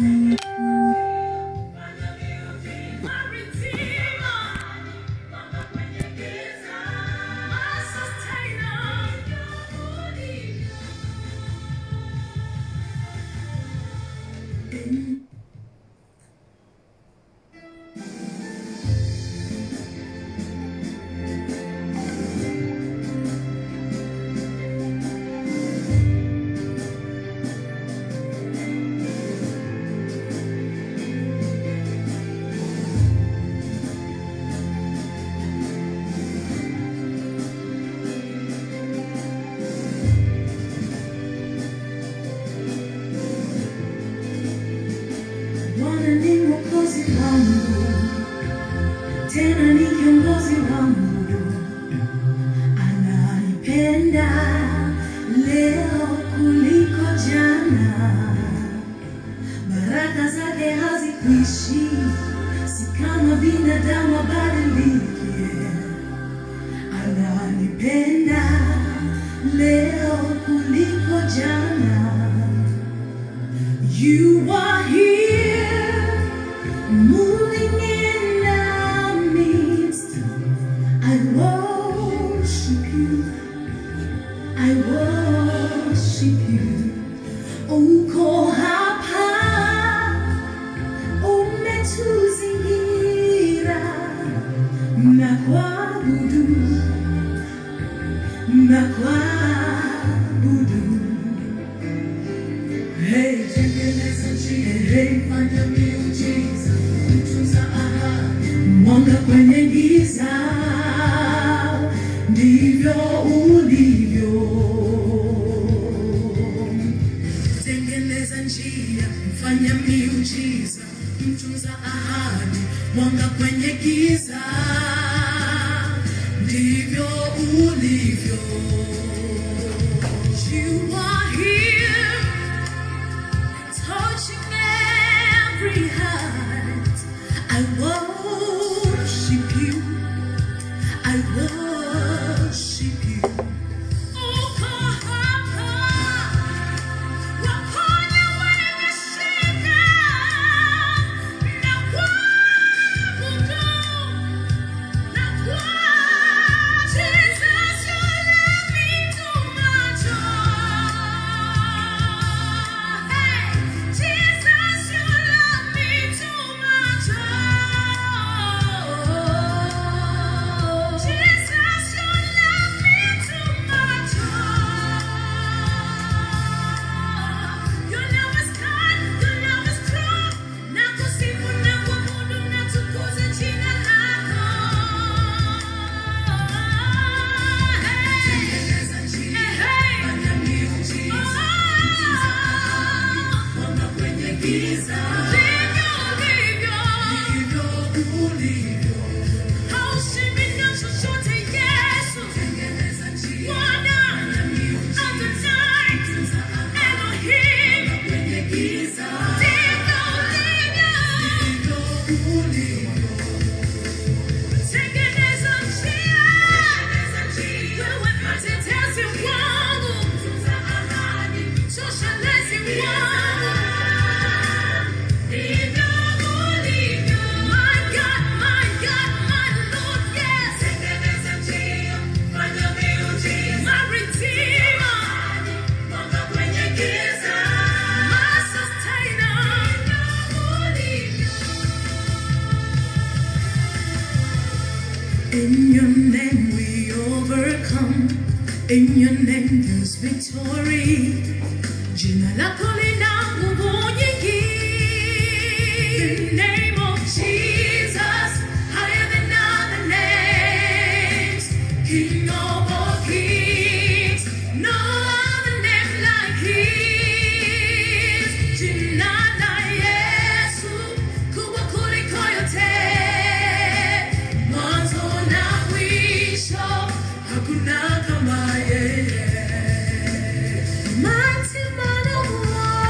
Bwana ni mwokozi wangu, tena ni kiongozi wangu, ananipenda leo kuliko jana. Baraka zake hazikwishi, si kama binadamu abadilike. Ananipenda leo kuliko jana. You are here, moving in our midst. I worship you. I worship you. Uko hapa, umetuzingira na kuabudu, na kuabudu. Hey, tengeneza njia, hey, fanya miujiza, tunza ahadi, mwanga kwenye giza, ndivyo ulivyo. Tengeneza njia, fanya miujiza, mtunza ahadi, mwanga kwenye giza, ndivyo ulivyo. You are here touching every heart. I worship you. I worship you. Uko hapa, waponya wenye shida, na kuabudu, na kuabudu. Jesus, you love me too much, oh. Hey, Jesus, you love me too much, oh. Jesus, you love me too much, oh. Your love is kind, your love is true. Nakusifu, nakuabudu, natukuza jina lako. Tengeneza njia, wewe mtetezi wangu, mtoshelezi wangu, ndivyo ulivyo. My God, my God, my Lord, yes. My Redeemer, my Sustainer. In your name we overcome. In your name there's victory. Jina lako lina nguvu nyingi. The name of Jesus, higher than other names. King of all kings, no other name like his. Jina la Yesu, kubwa kuliko yote. Mwanzo na mwisho, hakuna kama yeye. Mighty man of war,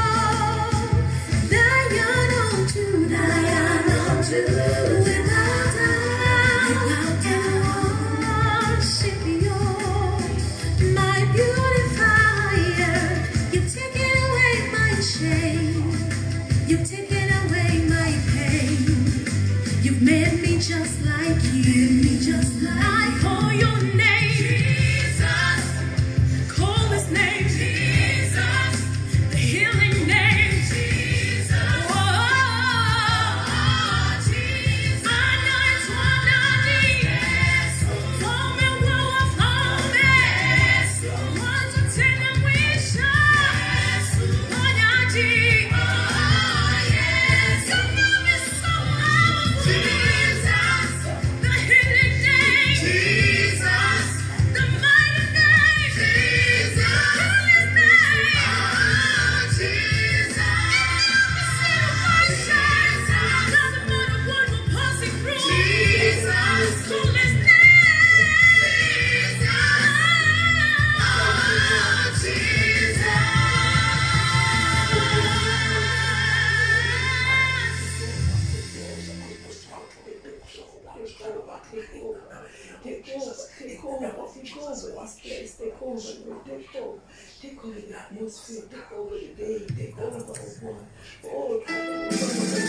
take over. Take over the atmosphere. Take over the day. Take over, oh God. Oh,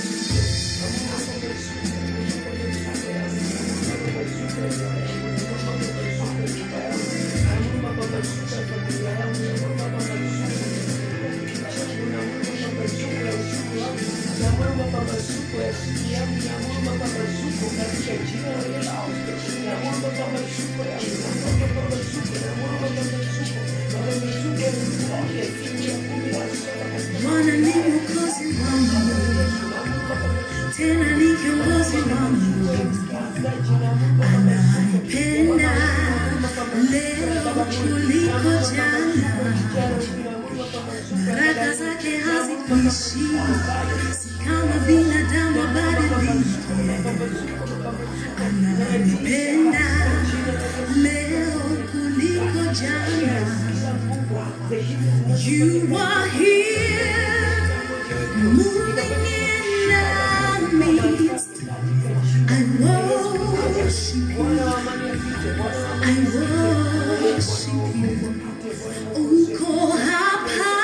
Bwana ni mwokozi wangu, tena ni kiongozi wangu, ananipenda leo kuliko jana, baraka zake hazikuishi, si kama binadamu abadilike. Ananipenda leo kuliko jana. You are here, moving in our midst. I worship you. I worship you. Uko hapa,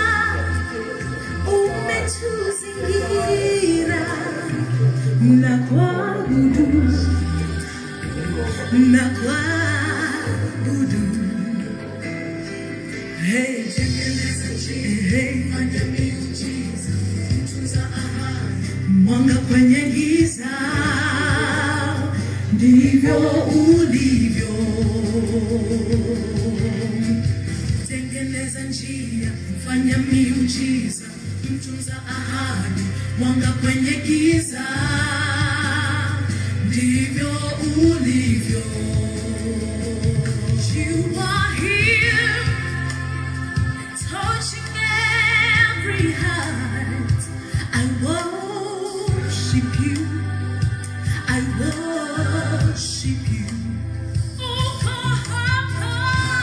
umetuzingira na kuabudu, na kuabudu. Hey, hey, mwanga kwenye giza, ndivyo ulivyo. Tengeneza njia, fanya miujiza, mtunza ahadi, mwanga kwenye giza, ndivyo ulivyo. You are here touching every heart. I worship you. I worship you. Uko hapa,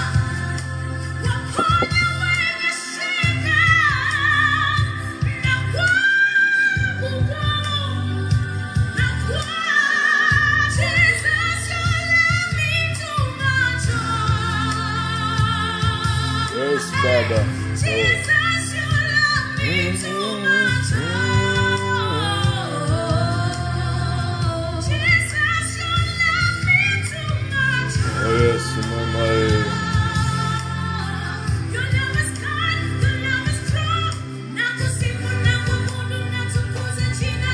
waponya wenye shida, na kuabudu, na kwa Jesus, your love me too much. Yes, Baba. Jesus, you love me too much. Oh, Jesus, you love me too much. Oh, yes, Mama. eh. Your love is kind, your love is true. Nakusifu, nakuabudu, natukuza jina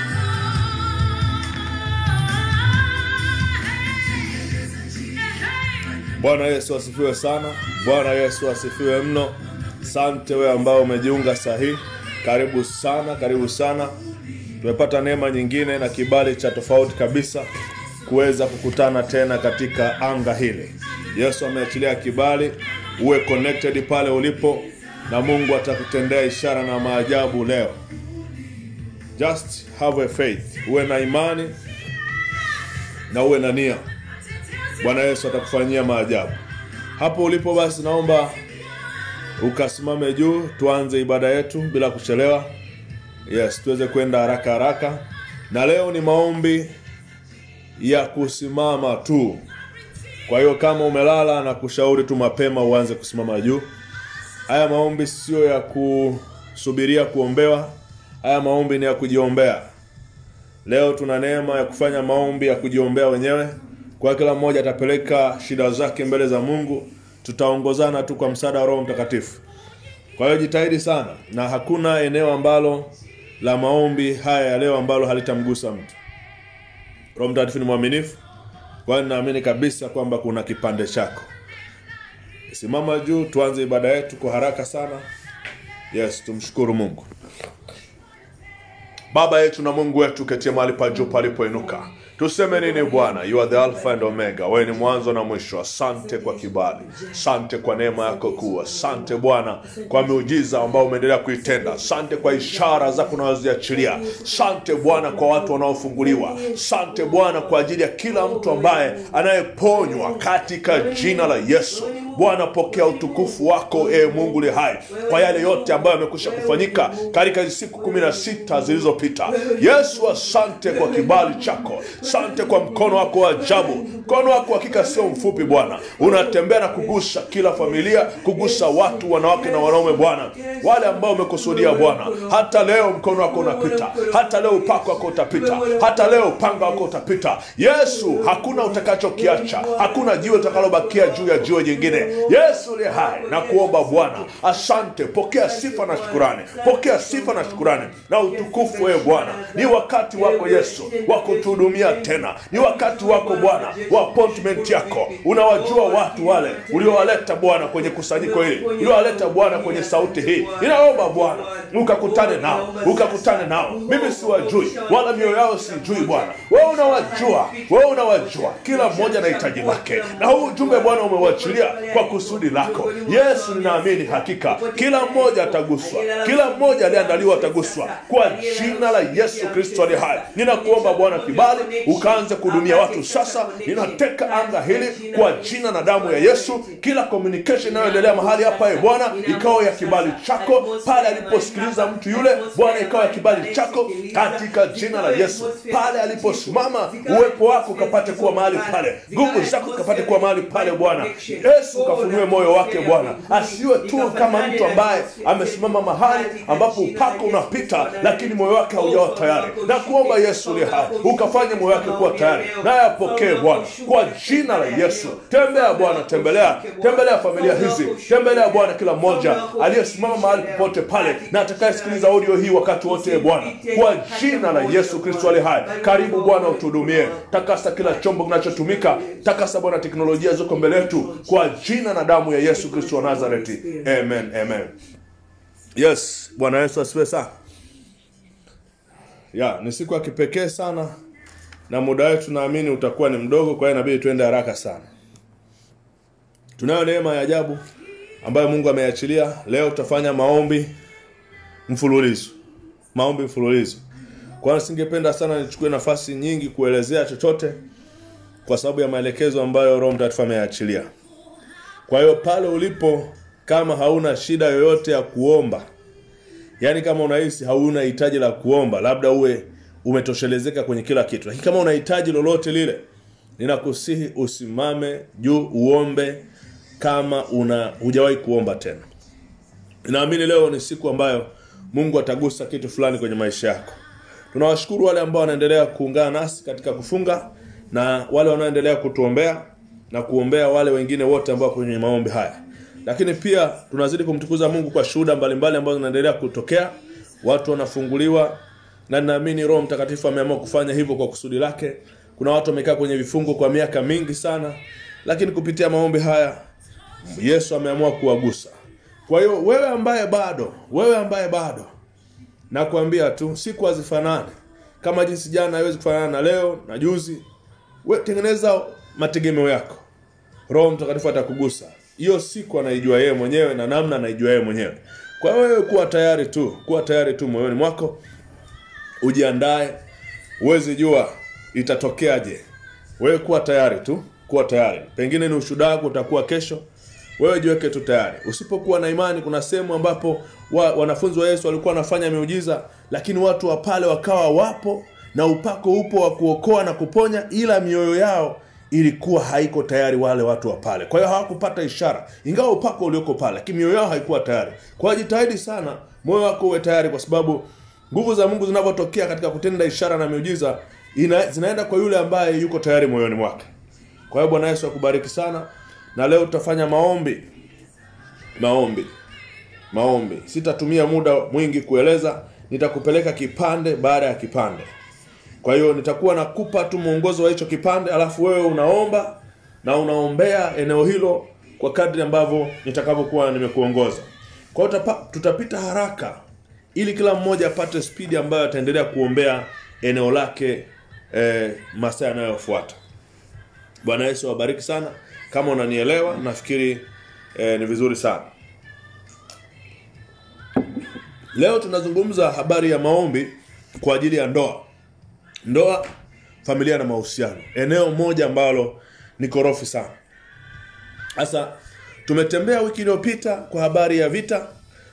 lako. Hey, hey. Bwana Yesu asifiwe sana. Bwana Yesu asifiwe mno. Sante wewe ambao umejiunga sahihi, karibu sana, karibu sana. Tumepata neema nyingine na kibali cha tofauti kabisa kuweza kukutana tena katika anga hili. Yesu ameachilia kibali, uwe connected pale ulipo, na Mungu atakutendea ishara na maajabu leo. Just have a faith, uwe na imani na uwe na nia. Bwana Yesu atakufanyia maajabu. Hapo ulipo basi, naomba ukasimame juu, tuanze ibada yetu bila kuchelewa. Yes, tuweze kwenda haraka haraka, na leo ni maombi ya kusimama tu. Kwa hiyo kama umelala, na kushauri tu mapema uanze kusimama juu. Haya maombi sio ya kusubiria kuombewa, haya maombi ni ya kujiombea. Leo tuna neema ya kufanya maombi ya kujiombea wenyewe. Kwa kila mmoja atapeleka shida zake mbele za Mungu, tutaongozana tu kwa msaada wa Roho Mtakatifu. Kwa hiyo jitahidi sana, na hakuna eneo ambalo la maombi haya ya leo ambalo halitamgusa mtu. Roho Mtakatifu ni mwaminifu, kwa hiyo naamini kabisa kwamba kuna kipande chako. Simama juu, tuanze ibada yetu kwa haraka sana. Yes, tumshukuru Mungu. Baba yetu na Mungu wetu ketie mahali pa juu palipoinuka, tuseme nini Bwana? You are the Alpha and Omega, wewe ni mwanzo na mwisho. Asante kwa kibali, asante kwa neema yako kuu, asante Bwana kwa miujiza ambao umeendelea kuitenda, asante kwa ishara zako unazoziachilia, asante Bwana kwa watu wanaofunguliwa, asante Bwana kwa ajili ya kila mtu ambaye anayeponywa katika jina la Yesu. Bwana, pokea utukufu wako e Mungu li hai kwa yale yote ambayo yamekwisha kufanyika katika hizi siku kumi na sita zilizopita. Yesu, asante kwa kibali chako, asante kwa mkono wako wa ajabu mkono wako hakika sio mfupi bwana unatembea na kugusa kila familia kugusa watu wanawake na wanaume bwana wale ambao umekusudia bwana hata leo mkono wako unapita hata leo upako wako utapita hata leo upanga wako utapita yesu hakuna utakachokiacha hakuna jiwe utakalobakia juu ya jiwe jingine yesu liye hai na kuomba bwana asante pokea sifa na shukurani pokea sifa na shukurani na utukufu wewe bwana ni wakati wako yesu wa kutuhudumia tena ni wakati wako bwana wa appointment yako unawajua watu wale uliowaleta bwana kwenye kusanyiko hili uliowaleta bwana kwenye sauti hii ninaomba bwana ukakutane nao ukakutane nao mimi siwajui wala mioyo yao sijui bwana wewe unawajua wewe unawajua kila mmoja na hitaji lake na huu ujumbe bwana umeuachilia kwa kusudi lako yesu ninaamini hakika kila mmoja ataguswa kila mmoja aliyeandaliwa ataguswa kwa jina la yesu kristo ali hai ninakuomba bwana kibali ukaanze kuhudumia watu sasa ninateka anga hili kwa jina na damu ya yesu kila communication inayoendelea mahali hapa e bwana ikawa ya kibali chako pale aliposikiliza mtu yule bwana ikawa ya kibali chako katika jina la yesu pale aliposimama uwepo wako ukapate kuwa mahali pale nguvu zako ukapate kuwa mahali pale bwana yesu ukafunue moyo wake bwana asiwe tu kama mtu ambaye amesimama mahali ambapo upako unapita lakini moyo wake haujawa tayari na kuomba yesu uliye hai ukafanye moyo wake kuwa tayari naye apokee bwana kwa jina la yesu tembea bwana tembelea tembelea familia hizi tembelea bwana kila mmoja aliyesimama mahali popote pale na atakayesikiliza audio hii wakati wote e bwana kwa jina la yesu kristo ali hai karibu bwana utuhudumie takasa kila chombo kinachotumika takasa bwana teknolojia ziko mbele yetu kwa jina na damu ya yesu kristo wa nazareti amen amen yes bwana yesu asiwe sana ya ni siku ya kipekee sana na muda wetu naamini utakuwa ni mdogo kwa hiyo inabidi tuende haraka sana tunayo neema ya ajabu ambayo mungu ameachilia leo tutafanya maombi mfululizo maombi mfululizo kwa hiyo singependa sana nichukue nafasi nyingi kuelezea chochote kwa sababu ya maelekezo ambayo roho mtakatifu ameyaachilia kwa hiyo pale ulipo kama hauna shida yoyote ya kuomba yaani kama unahisi hauna hitaji la kuomba labda uwe umetoshelezeka kwenye kila kitu lakini kama una hitaji lolote lile ninakusihi usimame juu uombe kama una hujawahi kuomba tena naamini leo ni siku ambayo mungu atagusa kitu fulani kwenye maisha yako tunawashukuru wale ambao wanaendelea kuungana nasi katika kufunga na wale wanaoendelea kutuombea na kuombea wale wengine wote ambao kwenye maombi haya lakini pia tunazidi kumtukuza mungu kwa shuhuda mbalimbali ambazo zinaendelea kutokea watu wanafunguliwa na ninaamini roho mtakatifu ameamua kufanya hivyo kwa kusudi lake kuna watu wamekaa kwenye vifungo kwa miaka mingi sana lakini kupitia maombi haya yesu ameamua kuwagusa kwa hiyo wewe ambaye bado wewe ambaye bado nakwambia tu siku hazifanani kama jinsi jana haiwezi kufanana na leo na juzi we tengeneza mategemeo yako roho mtakatifu atakugusa hiyo siku anaijua yeye mwenyewe na namna anaijua yeye mwenyewe kwa hiyo wewe kuwa tayari tu kuwa tayari tu moyoni mwako ujiandae huwezi jua itatokeaje wewe kuwa tayari tu kuwa tayari pengine ni ushuhuda wako utakuwa kesho wewe jiweke tu tayari usipokuwa na imani kuna sehemu ambapo wa, wanafunzi wa yesu walikuwa wanafanya miujiza lakini watu wa pale wakawa wapo na upako upo wa kuokoa na kuponya ila mioyo yao ilikuwa haiko tayari wale watu wa pale kwa hiyo hawakupata ishara ingawa upako ulioko pale lakini mioyo yao haikuwa tayari kwa hiyo jitahidi sana moyo wako uwe tayari kwa sababu nguvu za mungu zinavyotokea katika kutenda ishara na miujiza ina, zinaenda kwa yule ambaye yuko tayari moyoni mwake kwa hiyo bwana yesu akubariki sana na leo tutafanya maombi maombi maombi sitatumia muda mwingi kueleza nitakupeleka kipande baada ya kipande kwa hiyo nitakuwa nakupa tu mwongozo wa hicho kipande alafu wewe unaomba na unaombea eneo hilo kwa kadri ambavyo nitakavyokuwa nimekuongoza kwa hiyo tutapa- tutapita haraka ili kila mmoja apate spidi ambayo ataendelea kuombea eneo lake eh, masaa yanayofuata bwana yesu awabariki sana kama unanielewa nafikiri eh, ni vizuri sana leo tunazungumza habari ya maombi kwa ajili ya ndoa ndoa familia na mahusiano eneo moja ambalo ni korofi sana sasa tumetembea wiki iliyopita kwa habari ya vita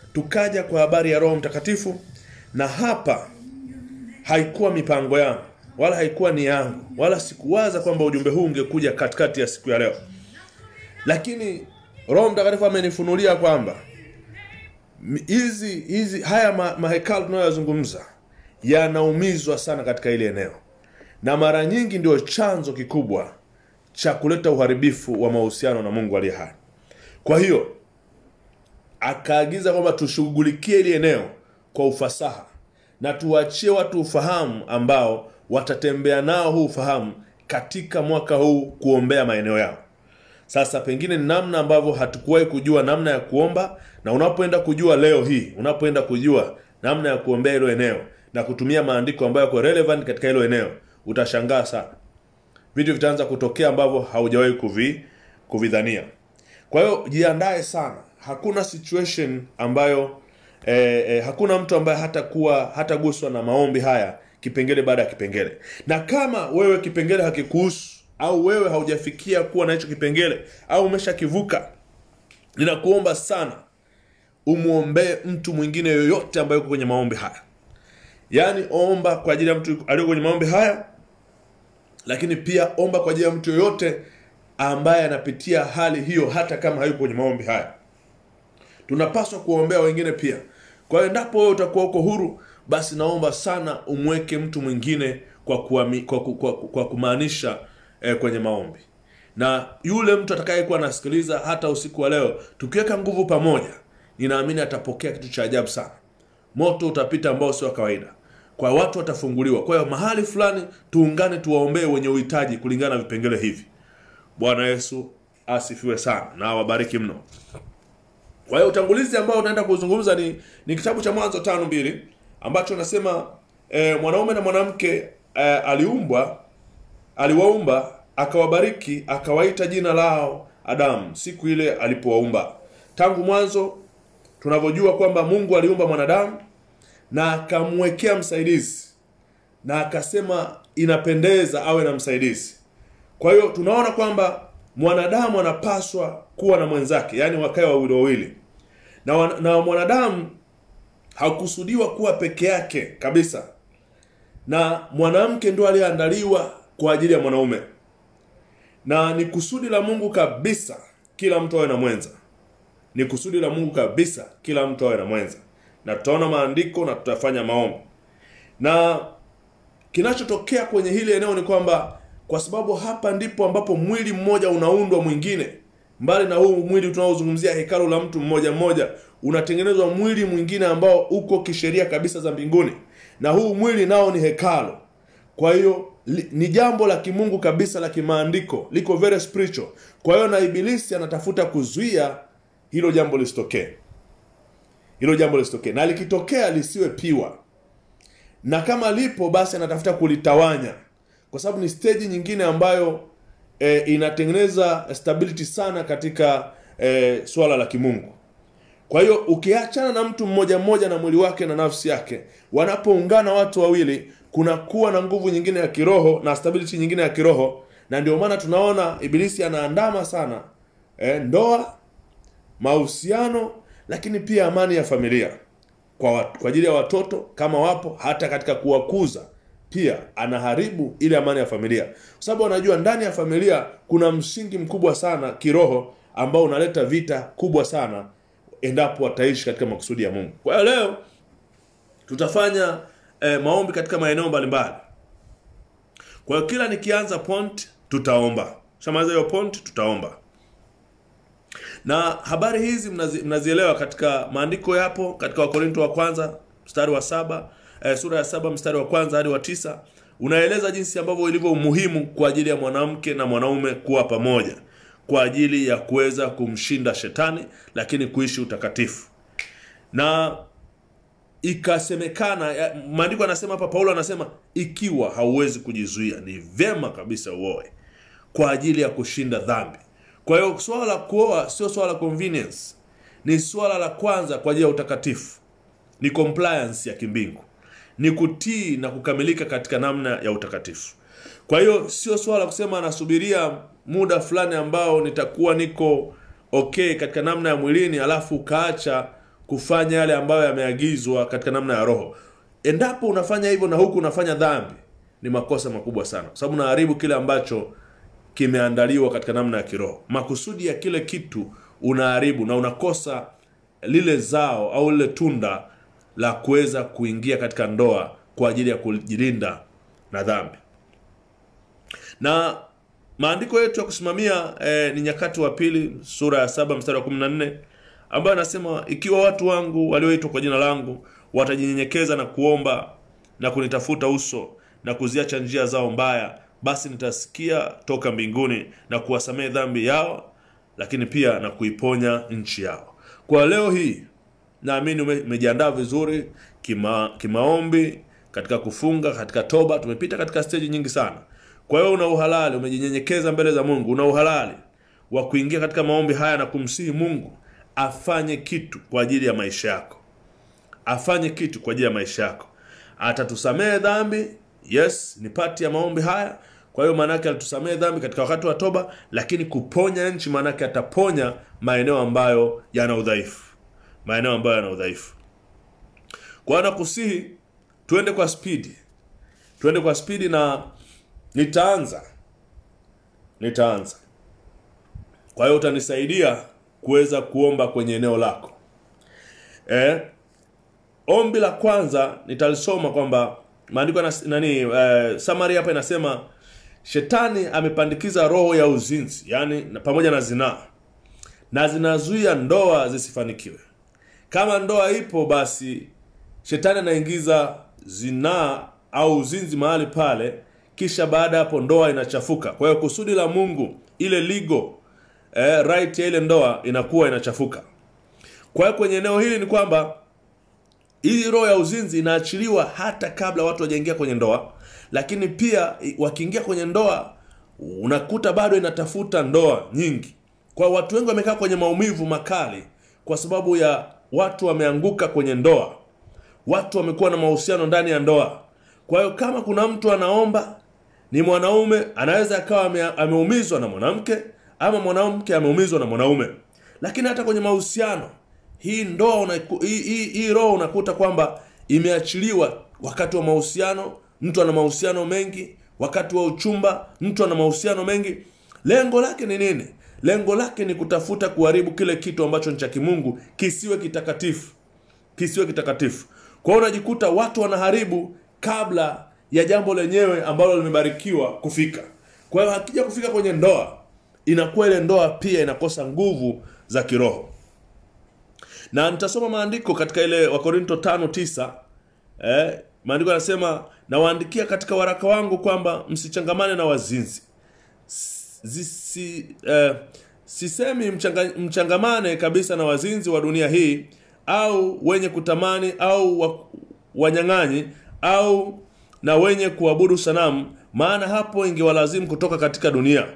tukaja kwa habari ya roho mtakatifu na hapa haikuwa mipango yangu wala haikuwa ni yangu wala sikuwaza kwamba ujumbe huu ungekuja katikati ya siku ya leo lakini roho mtakatifu amenifunulia kwamba m- hizi hizi haya ma, mahekalu tunayoyazungumza yanaumizwa sana katika ile eneo na mara nyingi ndio chanzo kikubwa cha kuleta uharibifu wa mahusiano na mungu aliye hai kwa hiyo akaagiza kwamba tushughulikie ili eneo kwa ufasaha na tuwachie watu ufahamu ambao watatembea nao huu ufahamu katika mwaka huu kuombea maeneo yao sasa pengine ni namna ambavyo hatukuwahi kujua namna ya kuomba na unapoenda kujua leo hii unapoenda kujua namna ya kuombea hilo eneo na kutumia maandiko ambayo yako relevant katika hilo eneo utashangaa sana vitu vitaanza kutokea ambavyo haujawahi kuvi kuvidhania kwa hiyo jiandae sana hakuna situation ambayo eh, eh, hakuna mtu ambaye hatakuwa hataguswa na maombi haya kipengele baada ya kipengele na kama wewe kipengele hakikuhusu au wewe haujafikia kuwa na hicho kipengele au umeshakivuka ninakuomba sana umwombee mtu mwingine yoyote ambaye yuko kwenye maombi haya yaani omba kwa ajili ya mtu aliyo kwenye maombi haya lakini pia omba kwa ajili ya mtu yoyote ambaye anapitia hali hiyo hata kama hayuko kwenye maombi haya tunapaswa kuwaombea wengine pia kwa hiyo endapo wewe utakuwa uko huru basi naomba sana umweke mtu mwingine kwa, kuami, kwa, kwa, kwa, kwa kumaanisha eh, kwenye maombi na yule mtu atakayekuwa anasikiliza hata usiku wa leo tukiweka nguvu pamoja ninaamini atapokea kitu cha ajabu sana moto utapita ambao sio wa kawaida kwa watu watafunguliwa kwa hiyo mahali fulani tuungane tuwaombee wenye uhitaji kulingana na vipengele hivi bwana yesu asifiwe sana na awabariki mno kwa hiyo utangulizi ambao unaenda kuzungumza ni, ni kitabu cha mwanzo tano mbili ambacho nasema e, mwanaume na mwanamke e, aliumbwa aliwaumba akawabariki akawaita jina lao adamu siku ile alipowaumba tangu mwanzo tunavyojua kwamba mungu aliumba mwanadamu na akamwekea msaidizi na akasema inapendeza awe na msaidizi kwa hiyo tunaona kwamba mwanadamu anapaswa kuwa na mwenzake yaani wakae wawili wawili na, wan- na mwanadamu hakusudiwa kuwa peke yake kabisa na mwanamke ndio aliyeandaliwa kwa ajili ya mwanaume na ni kusudi la mungu kabisa kila mtu awe na mwenza ni kusudi la mungu kabisa kila mtu awe na mwenza na tutaona maandiko na tutafanya maombi na kinachotokea kwenye hili eneo ni kwamba kwa sababu hapa ndipo ambapo mwili mmoja unaundwa mwingine mbali na huu mwili tunaozungumzia hekalu la mtu mmoja mmoja unatengenezwa mwili mwingine ambao uko kisheria kabisa za mbinguni na huu mwili nao ni hekalu kwa hiyo li- ni jambo la kimungu kabisa la kimaandiko liko very spiritual kwa hiyo na ibilisi anatafuta kuzuia hilo jambo lisitokee hilo jambo lisitokee na likitokea lisiwe piwa na kama lipo basi anatafuta kulitawanya kwa sababu ni stage nyingine ambayo e, inatengeneza stability sana katika e, swala la kimungu kwa hiyo ukiachana na mtu mmoja mmoja na mwili wake na nafsi yake wanapoungana watu wawili kunakuwa na nguvu nyingine ya kiroho na stability nyingine ya kiroho na ndio maana tunaona ibilisi anaandama sana e, ndoa mahusiano lakini pia amani ya familia kwa, wat, kwa ajili ya watoto kama wapo hata katika kuwakuza pia anaharibu ile amani ya familia kwa sababu anajua ndani ya familia kuna msingi mkubwa sana kiroho ambao unaleta vita kubwa sana endapo wataishi katika makusudi ya mungu kwa hiyo leo tutafanya eh, maombi katika maeneo mbalimbali kwa hiyo kila nikianza point tutaomba shamaliza hiyo point tutaomba na habari hizi mnazi, mnazielewa katika maandiko yapo katika wakorinto wa kwanza mstari wa saba eh, sura ya saba mstari wa kwanza hadi wa tisa unaeleza jinsi ambavyo ilivyo umuhimu kwa ajili ya mwanamke na mwanaume kuwa pamoja kwa ajili ya kuweza kumshinda shetani lakini kuishi utakatifu na ikasemekana ya- maandiko anasema hapa paulo anasema ikiwa hauwezi kujizuia ni vyema kabisa uoe kwa ajili ya kushinda dhambi kwa hiyo swala la kuoa sio swala la convenience ni swala la kwanza kwa ajili ya utakatifu ni compliance ya kimbingu ni kutii na kukamilika katika namna ya utakatifu kwa hiyo sio swala la kusema nasubiria muda fulani ambao nitakuwa niko okay katika namna ya mwilini alafu ukaacha kufanya yale ambayo yameagizwa katika namna ya roho endapo unafanya hivyo na huku unafanya dhambi ni makosa makubwa sana kwa sababu unaharibu kile ambacho kimeandaliwa katika namna ya kiroho makusudi ya kile kitu unaharibu na unakosa lile zao au lile tunda la kuweza kuingia katika ndoa kwa ajili ya kujilinda na dhambi na maandiko yetu ya kusimamia eh, ni nyakati wa pili sura ya saba mstari wa kumi na nne ambayo anasema ikiwa watu wangu walioitwa kwa jina langu watajinyenyekeza na kuomba na kunitafuta uso na kuziacha njia zao mbaya basi nitasikia toka mbinguni na kuwasamehe dhambi yao lakini pia na kuiponya nchi yao kwa leo hii naamini ume- umejiandaa vizuri kima, kimaombi katika kufunga katika toba tumepita katika steji nyingi sana kwa hiyo una uhalali umejinyenyekeza mbele za mungu una uhalali wa kuingia katika maombi haya na kumsihi mungu afanye kitu kwa ajili ya maisha yako afanye kitu kwa ajili ya maisha yako atatusamehe dhambi yes ni pati ya maombi haya kwa hiyo maanake alitusamehe dhambi katika wakati wa toba lakini kuponya nchi maanake ataponya maeneo ambayo yana udhaifu maeneo ambayo yana udhaifu kwa hiyo nakusihi tuende kwa spidi tuende kwa spidi na nitaanza nitaanza kwa hiyo utanisaidia kuweza kuomba kwenye eneo lako eh, ombi la kwanza nitalisoma kwamba maandiko yanas- nani eh, samari hapa inasema shetani amepandikiza roho ya uzinzi yani na- pamoja na zinaa na zinazuia ndoa zisifanikiwe kama ndoa ipo basi shetani anaingiza zinaa au uzinzi mahali pale kisha baada ya hapo ndoa inachafuka kwa hiyo kusudi la mungu ile ligo eh, right ya ile ndoa inakuwa inachafuka kwa hiyo kwenye eneo hili ni kwamba hii roho ya uzinzi inaachiliwa hata kabla watu wajaingia kwenye ndoa lakini pia i- wakiingia kwenye ndoa unakuta bado inatafuta ndoa nyingi kwa hiyo watu wengi wamekaa kwenye maumivu makali kwa sababu ya watu wameanguka kwenye ndoa watu wamekuwa na mahusiano ndani ya ndoa kwa hiyo kama kuna mtu anaomba ni mwanaume anaweza akawa ame, ameumizwa na mwanamke ama mwanamke ameumizwa na mwanaume lakini hata kwenye mahusiano hii ndoa unaku, hii, hii, hii roho unakuta kwamba imeachiliwa wakati wa mahusiano mtu ana mahusiano mengi wakati wa uchumba mtu ana mahusiano mengi lengo lake ni nini lengo lake ni kutafuta kuharibu kile kitu ambacho ni cha kimungu kisiwe kitakatifu kisiwe kitakatifu kwa hiyo unajikuta watu wanaharibu kabla ya jambo lenyewe ambalo limebarikiwa kufika kwa hiyo hakija kufika kwenye ndoa inakuwa ile ndoa pia inakosa nguvu za kiroho na nitasoma maandiko katika ile wakorinto tano tisa eh, maandiko yanasema nawaandikia katika waraka wangu kwamba msichangamane na wazinzi Zisi, eh, sisemi mchanga, mchangamane kabisa na wazinzi wa dunia hii au wenye kutamani au wa, wanyang'anyi au na wenye kuabudu sanamu maana hapo ingewalazimu kutoka katika dunia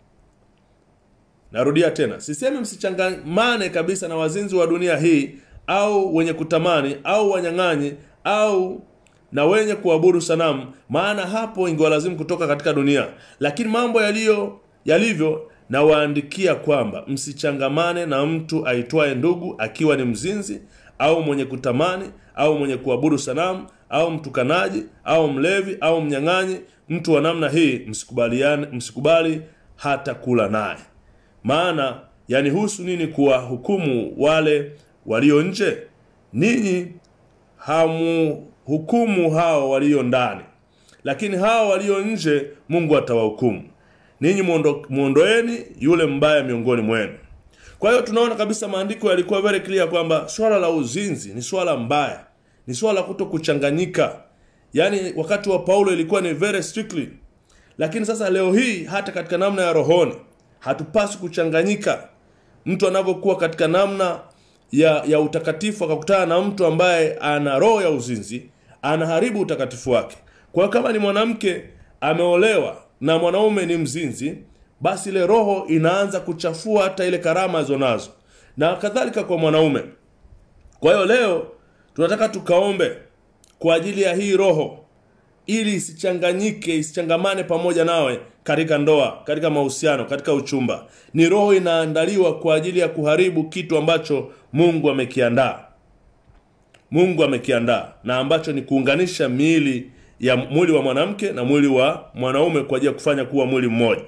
narudia tena sisemi msichangamane kabisa na wazinzi wa dunia hii au wenye kutamani au wanyang'anyi au na wenye kuabudu sanamu maana hapo ingewalazimu kutoka katika dunia lakini mambo yaliyo yalivyo nawaandikia kwamba msichangamane na mtu aitwaye ndugu akiwa ni mzinzi au mwenye kutamani au mwenye kuabudu sanamu au mtukanaji au mlevi au mnyang'anyi mtu wa namna hii msikubaliane msikubali hata kula naye maana yanihusu nini kuwahukumu wale walio nje ninyi hamuhukumu hao walio ndani lakini hao walio nje mungu atawahukumu ninyi muondo, muondoeni yule mbaya miongoni mwenu kwa hiyo tunaona kabisa maandiko yalikuwa very clear kwamba swala la uzinzi ni swala mbaya ni swala kuto kuchanganyika yaani wakati wa paulo ilikuwa ni very strictly lakini sasa leo hii hata katika namna ya rohoni hatupaswi kuchanganyika mtu anavyokuwa katika namna ya, ya utakatifu akakutana na mtu ambaye ana roho ya uzinzi anaharibu utakatifu wake kwa hiyo kama ni mwanamke ameolewa na mwanaume ni mzinzi basi ile roho inaanza kuchafua hata ile karama alizonazo na kadhalika kwa mwanaume kwa hiyo leo tunataka tukaombe kwa ajili ya hii roho ili isichanganyike isichangamane pamoja nawe katika ndoa katika mahusiano katika uchumba ni roho inaandaliwa kwa ajili ya kuharibu kitu ambacho mungu amekiandaa mungu amekiandaa na ambacho ni kuunganisha miili ya mwili wa mwanamke na mwili wa mwanaume kwa ajili ya kufanya kuwa mwili mmoja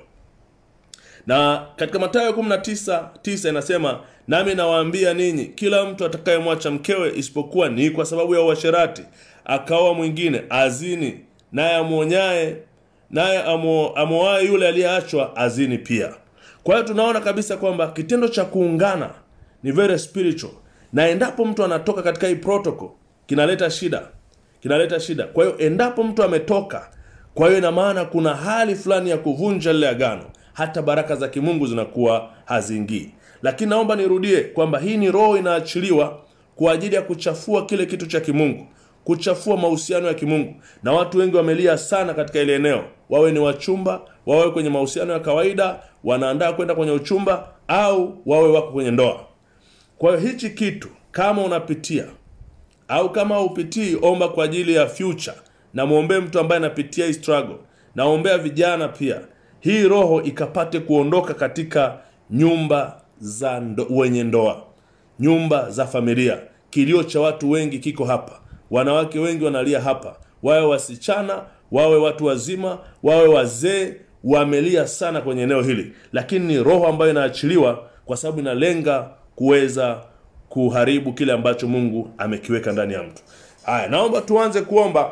na katika Mathayo 19 9 inasema nami nawaambia ninyi, kila mtu atakayemwacha mkewe isipokuwa ni kwa sababu ya uasherati, akaoa mwingine, azini, naye amwonyaye naye amo- amwoaye yule aliyeachwa azini pia. Kwa hiyo tunaona kabisa kwamba kitendo cha kuungana ni very spiritual, na endapo mtu anatoka katika hii protocol kinaleta shida, kinaleta shida. Kwa hiyo endapo mtu ametoka, kwa hiyo ina maana kuna hali fulani ya kuvunja lile agano, hata baraka za kimungu zinakuwa haziingii. Lakini naomba nirudie kwamba hii ni roho inaachiliwa kwa ajili ya kuchafua kile kitu cha kimungu kuchafua mahusiano ya kimungu na watu wengi wamelia sana katika ile eneo wawe ni wachumba wawe kwenye mahusiano ya kawaida wanaandaa kwenda kwenye uchumba au wawe wako kwenye ndoa kwa hiyo hichi kitu kama unapitia au kama haupitii omba kwa ajili ya future na mwombee mtu ambaye anapitia hii struggle naombea vijana pia hii roho ikapate kuondoka katika nyumba za ndo, wenye ndoa nyumba za familia kilio cha watu wengi kiko hapa wanawake wengi wanalia hapa wawe wasichana wawe watu wazima wawe wazee wamelia sana kwenye eneo hili lakini ni roho ambayo inaachiliwa kwa sababu inalenga kuweza kuharibu kile ambacho mungu amekiweka ndani ya mtu haya naomba tuanze kuomba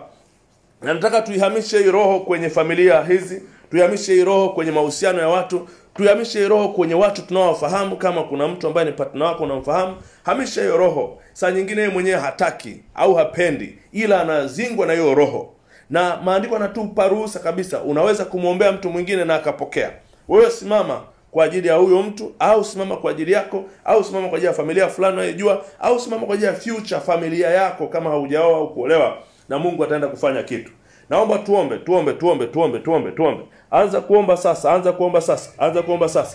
na nataka tuihamishe hii roho kwenye familia hizi tuihamishe hii roho kwenye mahusiano ya watu tuihamishe hii roho kwenye watu tunaowafahamu kama kuna mtu ambaye ni partner wako unamfahamu hamisha hiyo roho saa nyingine yeye mwenyewe hataki au hapendi ila anazingwa na hiyo roho na maandiko anatupa ruhusa kabisa unaweza kumwombea mtu mwingine na akapokea wewe simama kwa ajili ya huyo mtu au simama kwa ajili yako au simama kwa ajili ya familia fulani unayojua au simama kwa ajili ya future familia yako kama haujaoa au kuolewa na mungu ataenda kufanya kitu naomba tuombe tuombe tuombe tuombe tuombe tuombe anza kuomba sasa anza kuomba sasa anza kuomba sasa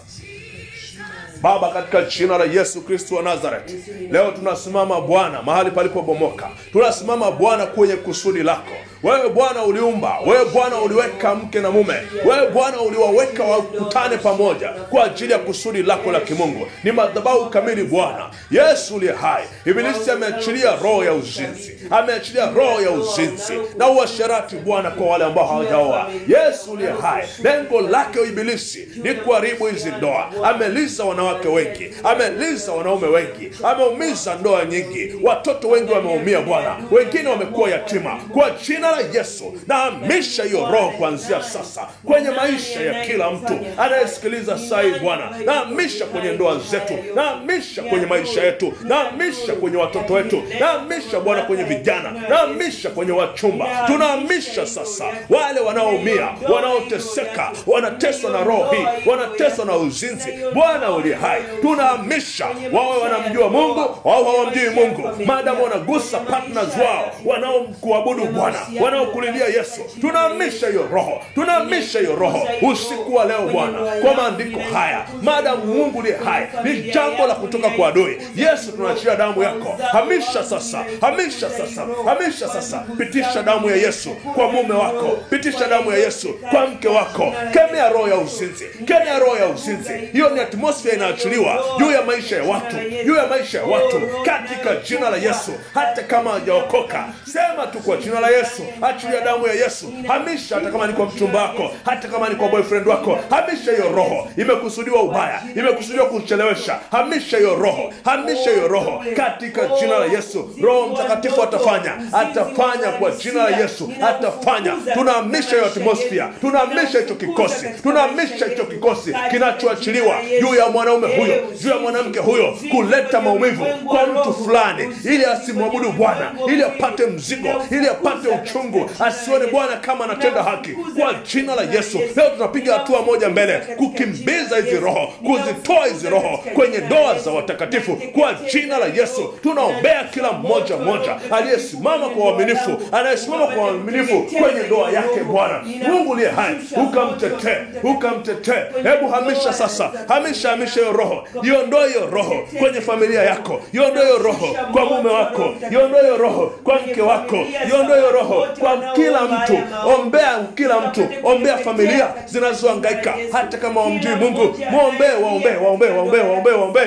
Baba, katika jina la Yesu Kristo wa Nazareth, leo tunasimama Bwana mahali palipobomoka, tunasimama Bwana kwenye kusudi lako. Wewe Bwana uliumba, wewe Bwana uliweka mke na mume, wewe Bwana uliwaweka wakutane pamoja kwa ajili ya kusudi lako la kimungu. Ni madhabahu kamili Bwana Yesu uliye hai. Ibilisi ameachilia roho ya uzinzi, ameachilia roho ya uzinzi na uasherati Bwana kwa wale ambao hawajaoa. Yesu uliye hai, lengo lake Ibilisi ni kuharibu hizi ndoa. Ameliza wanawake wengi, ameliza wanaume wengi, ameumiza ndoa nyingi, watoto wengi wameumia Bwana, wengine wamekuwa yatima. Kwa jina la Yesu nahamisha hiyo roho kuanzia sasa kwenye maisha ya kila mtu anayesikiliza saa hii Bwana, nahamisha kwenye ndoa zetu, nahamisha kwenye maisha yetu, nahamisha kwenye watoto wetu, nahamisha Bwana kwenye vijana, nahamisha kwenye wachumba, tunahamisha sasa wale wanaoumia, wanaoteseka, wanateswa na roho hii, wanateswa na uzinzi. Bwana uliye hai, tunahamisha wawe wanamjua Mungu au hawamjui Mungu, maadamu wanagusa partners wao wanaomkuabudu Bwana, wanaokulilia Yesu, tunahamisha hiyo roho, tunahamisha hiyo roho usiku wa leo Bwana, kwa maandiko haya, maadamu Mungu uliye hai ni jambo la kutoka kwa adui. Yesu, tunaachia damu yako, hamisha sasa, hamisha sasa, hamisha sasa, pitisha damu ya Yesu kwa mume wako, pitisha damu ya Yesu kwa mke wako, kemea roho ya uzinzi, kemea roho ya uzinzi. Hiyo ni atmosphere inaachiliwa juu ya maisha ya watu, juu ya maisha ya watu, katika jina la Yesu. Hata kama hajaokoka, sema tu kwa jina la Yesu, achilia damu ya Yesu, hamisha. Hata kama ni kwa mchumba wako, hata kama ni kwa boyfriend wako, hamisha hiyo roho. Imekusudiwa ubaya, imekusudiwa kuchelewesha, hamisha hiyo roho, hamisha hiyo roho katika jina la Yesu. Roho Mtakatifu atafanya, atafanya kwa jina la Yesu, atafanya. Tunahamisha hiyo atmosphere, tunahamisha hicho kikosi, tunahamisha hicho kikosi kinachoachiliwa juu ya mwanaume huyo, juu ya mwanamke huyo, kuleta maumivu kwa mtu fulani, ili asimwabudu Bwana, ili apate mzigo, ili apate uchungu, asione Bwana kama anatenda haki. Kwa jina la Yesu, leo tunapiga hatua moja mbele, kukimbiza hizi roho, kuzitoa hizi roho kwenye ndoa za watakatifu. Kwa jina la Yesu, tunaombea kila mmoja mmoja aliyesimama kwa uaminifu, anayesimama kwa uaminifu kwenye ndoa yake. Bwana Mungu uliye hai, ukamtetee, ukamtetee. Hebu hamisha sasa, hamisha, hamisha hiyo roho, iondoe hiyo roho kwenye familia yako, iondoe hiyo roho kwa mume wako, iondoe hiyo roho kwa mke wako, iondoe hiyo roho kwa kila mtu. Ombea kila mtu, ombea familia zinazohangaika, hata kama wamjui Mungu, mwombee, waombee, waombee, waombee, waombee, waombee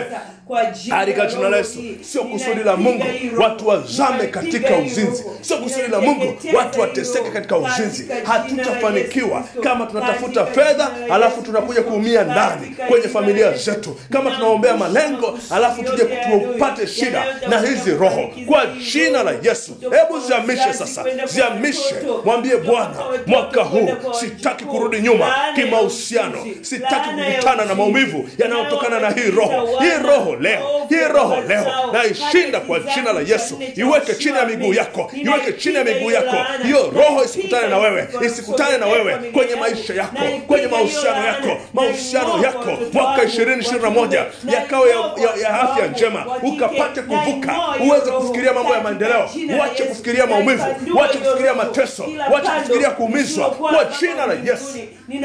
kwa jina katika la jina la roho Yesu. hii. Sio kusudi la Mungu Ninapiga hii roho. watu wazame Ninapiga katika hii uzinzi, roho. sio kusudi la Mungu Ninateketeza watu hii wateseke roho. katika uzinzi. Katika jina la Hatutafanikiwa Yesu Kristo. kama tunatafuta Katika fedha jina la alafu Yesu tunakuja Kristo. kuumia ndani Katika kwenye jina la familia Yesu. zetu, kama tunaombea malengo alafu tuje tupate shida na hizi roho kwa jina la Yesu. Hebu ziamishe sasa, ziamishe, mwambie Bwana, mwaka huu sitaki kurudi nyuma kimahusiano, sitaki kukutana na maumivu yanayotokana na hii roho. Hii roho leo, hii roho leo naishinda kwa jina la Yesu. Iweke chini ya miguu yako, iweke chini ya miguu yako. Hiyo roho isikutane na wewe, isikutane na wewe kwenye maisha yako, kwenye mahusiano yako, mahusiano yako mwaka 2021 yakawe ya, ya, ya afya njema, ukapate kuvuka, uweze kufikiria mambo ya maendeleo, uache kufikiria maumivu, uache kufikiria mateso, uache kufikiria kuumizwa kwa jina la Yesu.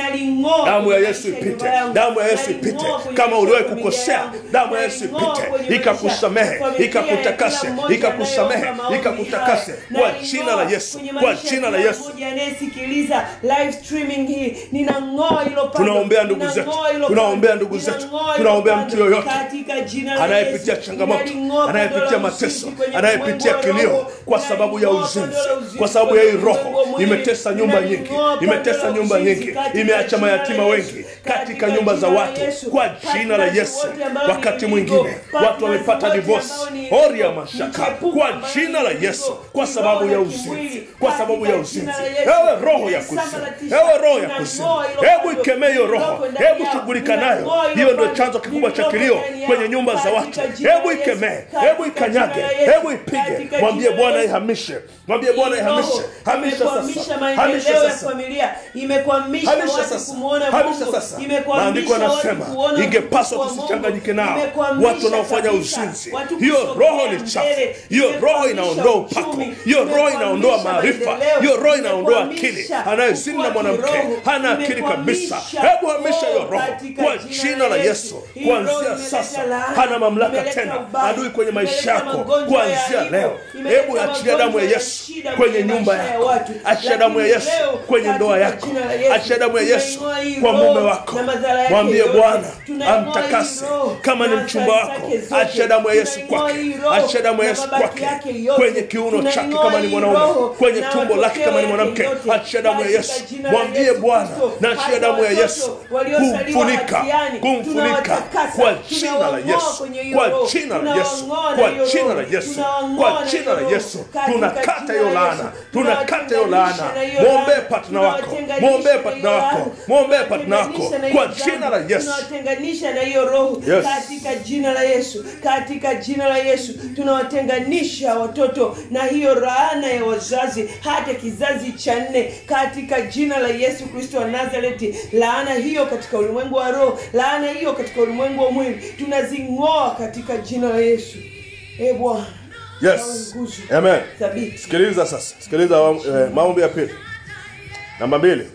Damu ya Yesu ipite, damu ya Yesu ipite. Kama uliwahi kukosea, damu ya Yesu ipite, ikakusamehe, ikakutakase, ikakusamehe, ikakutakase kwa jina la Yesu, kwa jina la Yesu. anayesikiliza live streaming hii ninang'oa hilo pando, Tunaombea ndugu zetu, ninang'oa hilo tunaombea pando, ndugu zetu, ninang'oa hilo tunaombea pando, mtu yoyote katika jina la anayepitia Yesu. changamoto, Ninaling'oa anayepitia pando la mateso, uzinzi kwenye anayepitia ulimwengu wa kilio roho. kwa sababu ya Ninaling'oa uzinzi, pando la uzinzi kwa sababu ya hii kwenye ulimwengu roho wa mwili. imetesa nyumba nyingi, Ninaling'oa pando imetesa la nyumba uzinzi nyingi, katika imeacha jina la mayatima Yesu. wengi katika Katika nyumba za jina la watu, Yesu. kwa jina la Partners Yesu. wote ambao Wakati ni mwingine legal, watu wamepata partners wote divorce, ambao ni oria legal, mashaka, mchepuko kwa ambao jina ni la legal, Yesu, kwa kiroho sababu ya na uzinzi, kimwili, kwa sababu ya katika uzinzi. jina la Yesu. Ewe roho ya kuzimu, Ninasambaratisha, ewe roho ya ninang'oa kuzimu, hilo hebu pando, ikemee hiyo roho, lililoko ndani hebu yao, shughulika nayo. ninang'oa hilo Hiyo ndio pando, chanzo kikubwa cha lililoko kilio ndani yao, kwenye nyumba za watu. katika jina Hebu la Yesu, ikemee, katika hebu jina ikanyage, la Yesu, hebu ipige, katika mwambie jina la Bwana Yesu. ihamishe, mwambie Bwana ihamishe, hamisha imekwamisha sasa, hamisha maendeleo ya sasa. familia imekwamisha Hamisha watu sasa. kumwona Hamisha Mungu sasa. imekwamisha Maandiko watu yanasema kuona ingepaswa utukufu wa tusichanganyike Mungu. nao Imekwamisha watu wanaofanya kabisa uzinzi. watu Hiyo kusogea roho ni chafu. mbele. Hiyo roho Imekwamisha inaondoa upako. uchumi. Hiyo roho Imekwamisha inaondoa maarifa. maendeleo. Hiyo roho inaondoa Imekwamisha akili. Anayezini na kukua mwanamke kiroho. hana akili kabisa. Imekwamisha. Hebu hamisha hiyo Oh, roho katika kwa jina jina la Yesu. Hii roho Kuanzia imeleta sasa laana. hana mamlaka Imeleta tena ubaya. adui kwenye maisha Imeleta yako. magonjwa ya Kuanzia aibu. leo, Imeleta hebu achilia damu ya magonjwa Yesu shida kwenye nyumba maisha ya yako, watu. achia damu ya Lakini Yesu leo, kwenye ndoa katika yako, jina la Yesu, achia damu ya Yesu tunaing'oa hii kwa roho mume wako. na madhara yake Mwambie yote. Bwana Tunaing'oa amtakase hii roho kama ni na mchumba athari wako, zake zote. achia damu ya Yesu Tunaing'oa kwake, hii roho achia damu ya na Yesu mabaki kwake yake yote. kwenye kiuno chake Tunaing'oa kama ni hii mwanaume, roho kwenye na tumbo lake kama ni matokeo mwanamke, yake yote. achia damu ya Katika Yesu. jina la Mwambie Yesu Bwana Kristo, na achia hata damu ya watoto Yesu waliozaliwa kumfunika, hatiani, kumfunika tunawatakasa, kwa jina la tunawang'oa Yesu, kwenye hiyo kwa roho, jina la Yesu, tunawang'oa na kwa hiyo jina roho, la Yesu, tunawang'oa kwa na jina hiyo la roho. Yesu. Katika Tunakata jina hiyo la laana, Yesu, tunakata hiyo laana. tunawatenganisha na hiyo Mwombee laana, partner wako, tunawatenganisha mwombee na partner hiyo wako, laana, mwombee partner wako tunawatenganisha na kwa hiyo jina la dhambi, Yesu. tunawatenganisha na hiyo roho Yes. katika jina la Yesu, katika jina la Yesu tunawatenganisha watoto na hiyo laana ya wazazi hata kizazi cha nne katika jina la Yesu Kristo wa Nazareti. Laana hiyo katika ulimwengu wa roho, laana hiyo katika ulimwengu wa mwili tunazing'oa katika jina la Yesu. E Bwana, Yes. Nawe nguzo Amen. thabiti Sikiliza sasa, sikiliza eh, maombi ya pili. Namba mbili,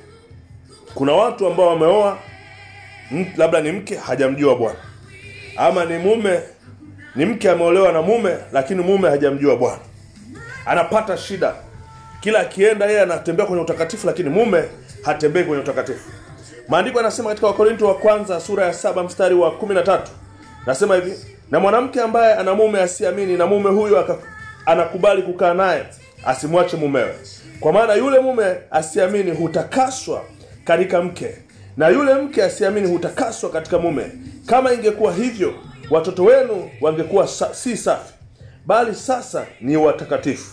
kuna watu ambao wameoa m- labda ni mke hajamjua Bwana, ama ni mume ni mke ameolewa na mume, lakini mume hajamjua Bwana, anapata shida. Kila akienda yeye anatembea kwenye utakatifu, lakini mume hatembei kwenye utakatifu. Maandiko yanasema katika Wakorinto wa kwanza sura ya saba mstari wa kumi na tatu nasema hivi, na mwanamke ambaye ana mume asiamini na mume huyo aka, anakubali kukaa naye asimwache mumewe, kwa maana yule mume asiamini hutakaswa katika mke, na yule mke asiamini hutakaswa katika mume. Kama ingekuwa hivyo, watoto wenu wangekuwa sa, si safi, bali sasa ni watakatifu.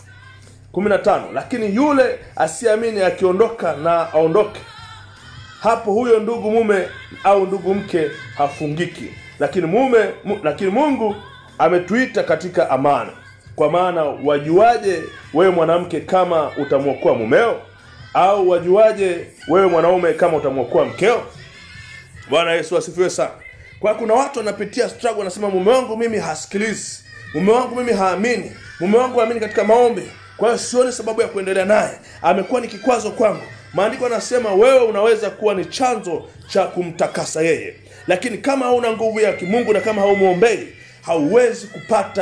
15 lakini yule asiamini akiondoka na aondoke hapo huyo ndugu mume au ndugu mke hafungiki lakini mume mu, lakini mungu ametuita katika amani kwa maana wajuaje wewe mwanamke kama utamwokoa mumeo au wajuaje wewe mwanaume kama utamwokoa mkeo bwana yesu asifiwe sana kwa hiyo kuna watu wanapitia struggle wanasema mume wangu mimi hasikilizi mume wangu mimi haamini mume wangu haamini katika maombi kwa hiyo sioni sababu ya kuendelea naye amekuwa ni kikwazo kwangu maandiko yanasema wewe unaweza kuwa ni chanzo cha kumtakasa yeye lakini kama hauna nguvu ya kimungu na kama haumwombei hauwezi kupata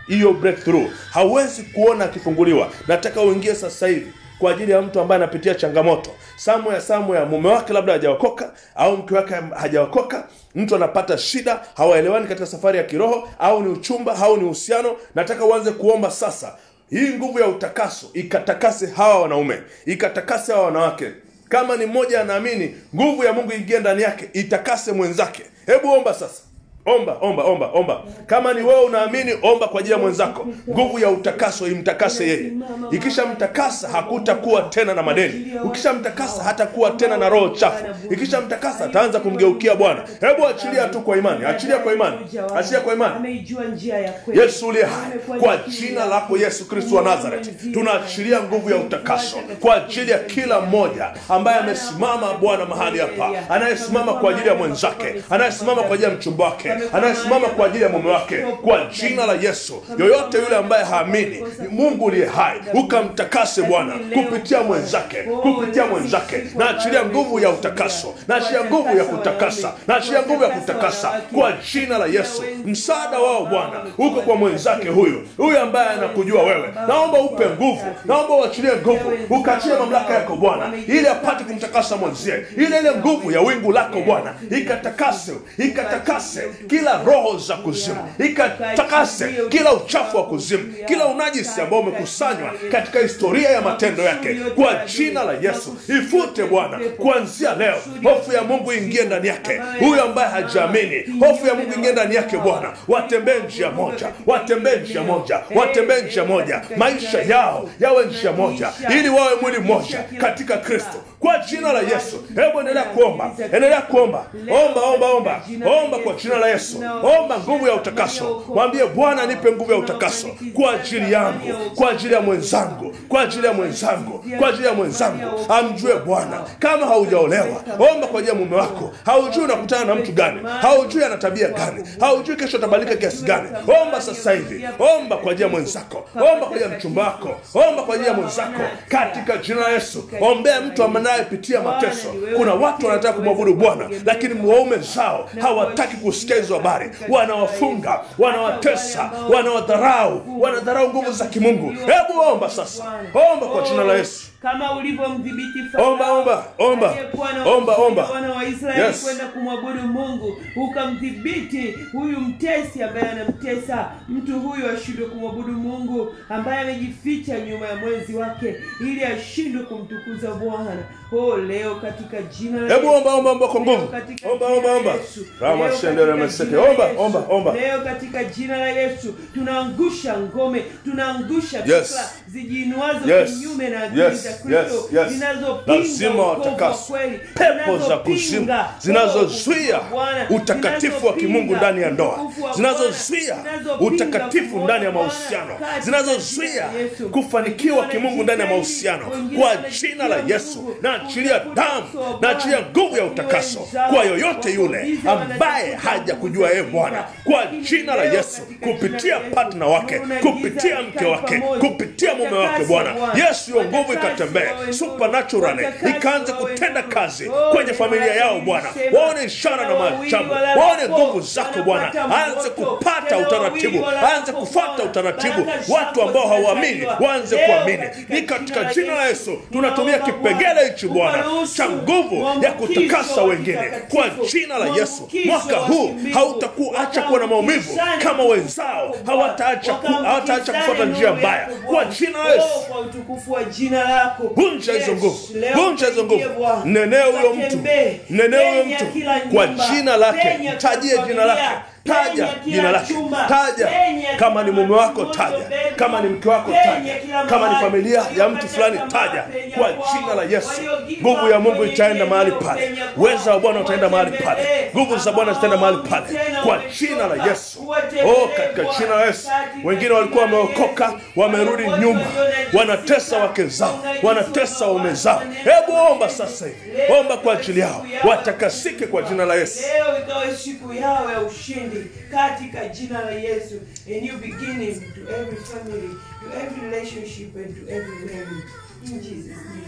hiyo breakthrough hauwezi kuona akifunguliwa nataka uingie sasa hivi kwa ajili ya mtu ambaye anapitia changamoto samu ya samu ya mume wake labda hajaokoka au mke wake hajaokoka mtu anapata shida hawaelewani katika safari ya kiroho au ni uchumba au ni uhusiano nataka uanze kuomba sasa hii nguvu ya utakaso ikatakase hawa wanaume ikatakase hawa wanawake kama ni mmoja anaamini nguvu ya mungu ingie ndani yake itakase mwenzake hebu omba sasa omba omba omba omba kama ni wewe unaamini omba kwa ajili ya mwenzako nguvu ya utakaso imtakase yeye ikishamtakasa hakutakuwa tena na madeni ukishamtakasa hatakuwa tena na roho chafu ikishamtakasa ataanza kumgeukia bwana hebu achilia tu kwa imani achilia kwa imani achilia kwa imani ameijua njia ya kweli yesu uliye hai kwa jina lako yesu kristo wa nazareti tunaachilia nguvu ya utakaso kwa ajili ya kila mmoja ambaye amesimama bwana mahali hapa anayesimama kwa ajili ya mwenzake anayesimama kwa ajili ya mchumba wake anayesimama kwa ajili ya mume wake kwa jina la yesu yoyote yule ambaye haamini mungu uliye hai ukamtakase bwana kupitia mwenzake kupitia mwenzake naachilia nguvu ya utakaso naachilia nguvu ya kutakasa naachilia nguvu ya kutakasa kwa jina la yesu msaada wao bwana uko kwa mwenzake huyu huyu ambaye anakujua wewe naomba upe nguvu naomba uachilie nguvu ukaachie mamlaka yako bwana ili apate kumtakasa mwenzie ile ile nguvu ya wingu lako bwana ikatakase ikatakase kila roho za kuzimu ikatakase kila uchafu wa kuzimu kila unajisi ambao umekusanywa katika historia ya matendo yake kwa jina la yesu ifute bwana kuanzia leo hofu ya mungu ingie ndani yake huyu ambaye hajaamini hofu ya mungu ingie ndani yake bwana watembee njia moja watembee njia moja watembee njia moja maisha yao yawe njia moja ili wawe mwili mmoja katika kristo kwa jina la yesu hebu endelea kuomba endelea kuomba omba omba omba omba kwa jina la yesu omba nguvu ya utakaso mwambie bwana nipe nguvu ya utakaso kwa ajili yangu kwa ajili ya mwenzangu kwa ajili ya mwenzangu kwa ajili ya mwenzangu amjue bwana kama haujaolewa omba kwa ajili ya mume wako haujui unakutana na mtu gani haujui ana tabia gani haujui kesho atabadilika kiasi gani omba sasa hivi omba kwa ajili ya mwenzako omba kwa ajili ya mchumba wako omba kwa ajili ya mwenzako katika jina la yesu ombea mtu anayepitia mateso kuna watu wanataka kumwabudu bwana lakini waume zao hawataki kusikia hizo habari wanawafunga wanawatesa wanawadharau wanadharau nguvu za kimungu hebu omba sasa omba kwa jina la yesu kama ulivyomdhibiti Omba, omba, omba. aliyekuwa na Omba, omba. wana wa Israeli Yes. kwenda kumwabudu Mungu, ukamdhibiti huyu mtesi ambaye anamtesa mtu huyu ashindwe kumwabudu Mungu, ambaye amejificha nyuma ya mwenzi wake ili ashindwe kumtukuza Bwana. Oh, leo katika jina la hebu Yesu. omba omba omba kwa Leo nguvu katika omba jina omba la omba Yesu. rama Leo shendere katika meseke jina la omba Yesu. omba omba leo katika jina la Yesu tunaangusha ngome tunaangusha Yes. fikra zijiinuazo Yes. kinyume na akili Yes. za Yes. Kristo Yes. zinazopinga Lazima wokovu wa watakaswe. kweli, pepo za kuzimu zinazopinga zinazozuia wokovu wa Bwana, utakatifu wa kimungu zinazopinga ndani ya ndoa utukufu wa zinazozuia Bwana, zinazopinga utakatifu ndani ya Bwana, mahusiano katika zinazozuia jina la Yesu. kufanikiwa kimungu ndani ya mahusiano kwa jina la yesu naachilia damu naachilia nguvu ya utakaso kwa yoyote yule ambaye haja kujua yeye bwana kwa jina la yesu kupitia patna wake kupitia mke wake kupitia mume wake bwana yesu hiyo nguvu ikatembee supernaturally ikaanze kutenda kazi kwenye familia yao bwana waone ishara na maajabu waone nguvu zako bwana aanze kupata utaratibu aanze kufuata utaratibu watu ambao hawaamini waanze kuamini ni katika jina la yesu tunatumia kipengele hichi bwana cha nguvu ya kutakasa wengine kwa jina la yesu mwaka huu hautakuacha kuwa na maumivu kama wenzao hawataacha ku, hawataacha kufuata njia mbaya kwa jina la yesu kwa utukufu wa jina lako vunja hizo Yes, nguvu leo vunja hizo nguvu tuingie Bwana. mnenee huyo mtu Tukatembee. mnenee huyo Penya mtu kila kwa nyumba. jina lake Penya tajie kila jina lake familia. taja Penya kila jina lake chumba. taja Penya kama ni kila mume wako mtoto, taja bedroom. kama ni mke wako Penya taja kila kama ni mahali. familia ya mtu fulani Waliokata taja tamaa, penya kwa kwao. jina la yesu Waliogiva nguvu ya mungu kwenye itaenda mahali eneo, pale penya kwao. uweza wa bwana utaenda mahali pale Watembee. nguvu za bwana zitaenda mahali pale Tena kwa wamechoka. jina la yesu Watembee, oh katika Bwana. jina la yesu Katika wengine walikuwa jina la wameokoka Yesu. wamerudi Wote nyuma walionajisika, wanatesa wake zao wanatesa waume zao hebu omba sasa hivi omba kwa ajili yao watakasike kwa jina la yesu leo ikawe siku yao ya ushindi katika jina la yesu a new beginning to every family to every relationship and to every marriage in jesus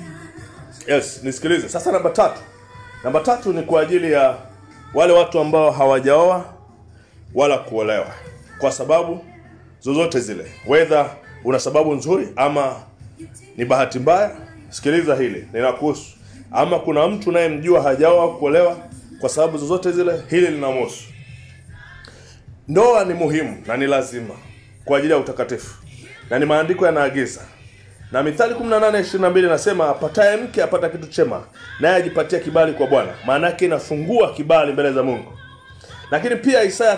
name yes nisikilize sasa namba tatu namba tatu ni kwa ajili ya wale watu ambao hawajaoa wala kuolewa kwa sababu zozote zile wedha una sababu nzuri ama ni bahati mbaya sikiliza hili linakuhusu ama kuna mtu unayemjua hajaoa kuolewa kwa sababu zozote zile hili linamhusu ndoa ni muhimu na ni lazima kwa ajili ya utakatifu na ni maandiko yanaagiza na mithali 18:22 inasema apataye mke apata kitu chema naye ajipatia kibali kwa bwana maana yake inafungua kibali mbele za mungu lakini pia isaya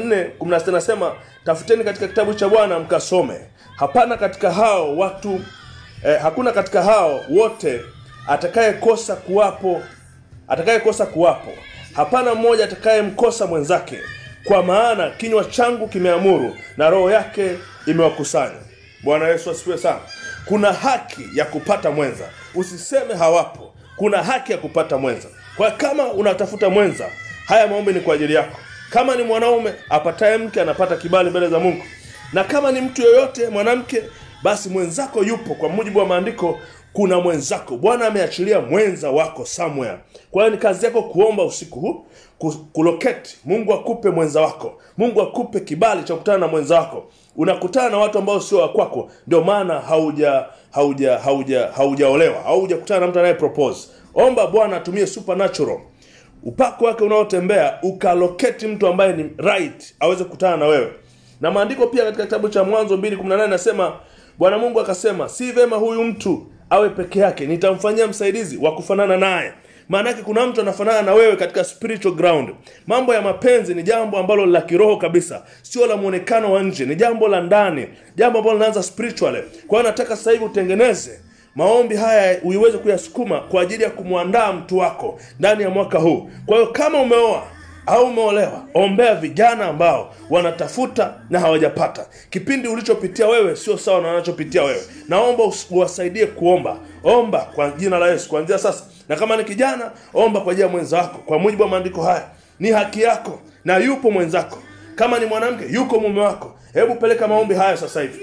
34:16 nasema tafuteni katika kitabu cha bwana mkasome hapana katika hao watu eh, hakuna katika hao wote atakayekosa kuwapo atakayekosa kuwapo hapana mmoja atakayemkosa mwenzake kwa maana kinywa changu kimeamuru na roho yake imewakusanya bwana yesu asifiwe sana kuna haki ya kupata mwenza usiseme hawapo kuna haki ya kupata mwenza kwa kama unatafuta mwenza haya maombi ni kwa ajili yako kama ni mwanaume apataye mke anapata kibali mbele za mungu na kama ni mtu yoyote mwanamke basi mwenzako yupo kwa mujibu wa maandiko kuna mwenzako bwana ameachilia mwenza wako somewhere kwa hiyo ni kazi yako kuomba usiku huu ku- kuloketi mungu akupe mwenza wako mungu akupe kibali cha kukutana na mwenza wako unakutana na watu ambao sio wa kwako ndio maana hauja hauja hauja haujaolewa haujakutana na mtu anaye propose omba bwana atumie supernatural upako wake unaotembea ukaloketi mtu ambaye ni right aweze kukutana na wewe na maandiko pia katika kitabu cha mwanzo 218 nasema bwana mungu akasema si vema huyu mtu awe peke yake nitamfanyia msaidizi wa kufanana naye maanake kuna mtu anafanana na wewe katika spiritual ground mambo ya mapenzi ni jambo ambalo la kiroho kabisa sio la mwonekano wa nje ni jambo la ndani jambo ambalo linaanza spiritually kwa hiyo nataka sasa hivi utengeneze maombi haya uiweze kuyasukuma kwa ajili ya kumwandaa mtu wako ndani ya mwaka huu kwa hiyo kama umeoa au umeolewa ombea vijana ambao wanatafuta na hawajapata kipindi ulichopitia wewe sio sawa na wanachopitia wewe naomba us- uwasaidie kuomba omba kwa jina la yesu kuanzia sasa na kama ni kijana omba kwa ajili ya mwenza wako kwa mujibu wa maandiko haya ni haki yako na yupo mwenzako kama ni mwanamke yuko mume wako hebu peleka maombi haya sasa hivi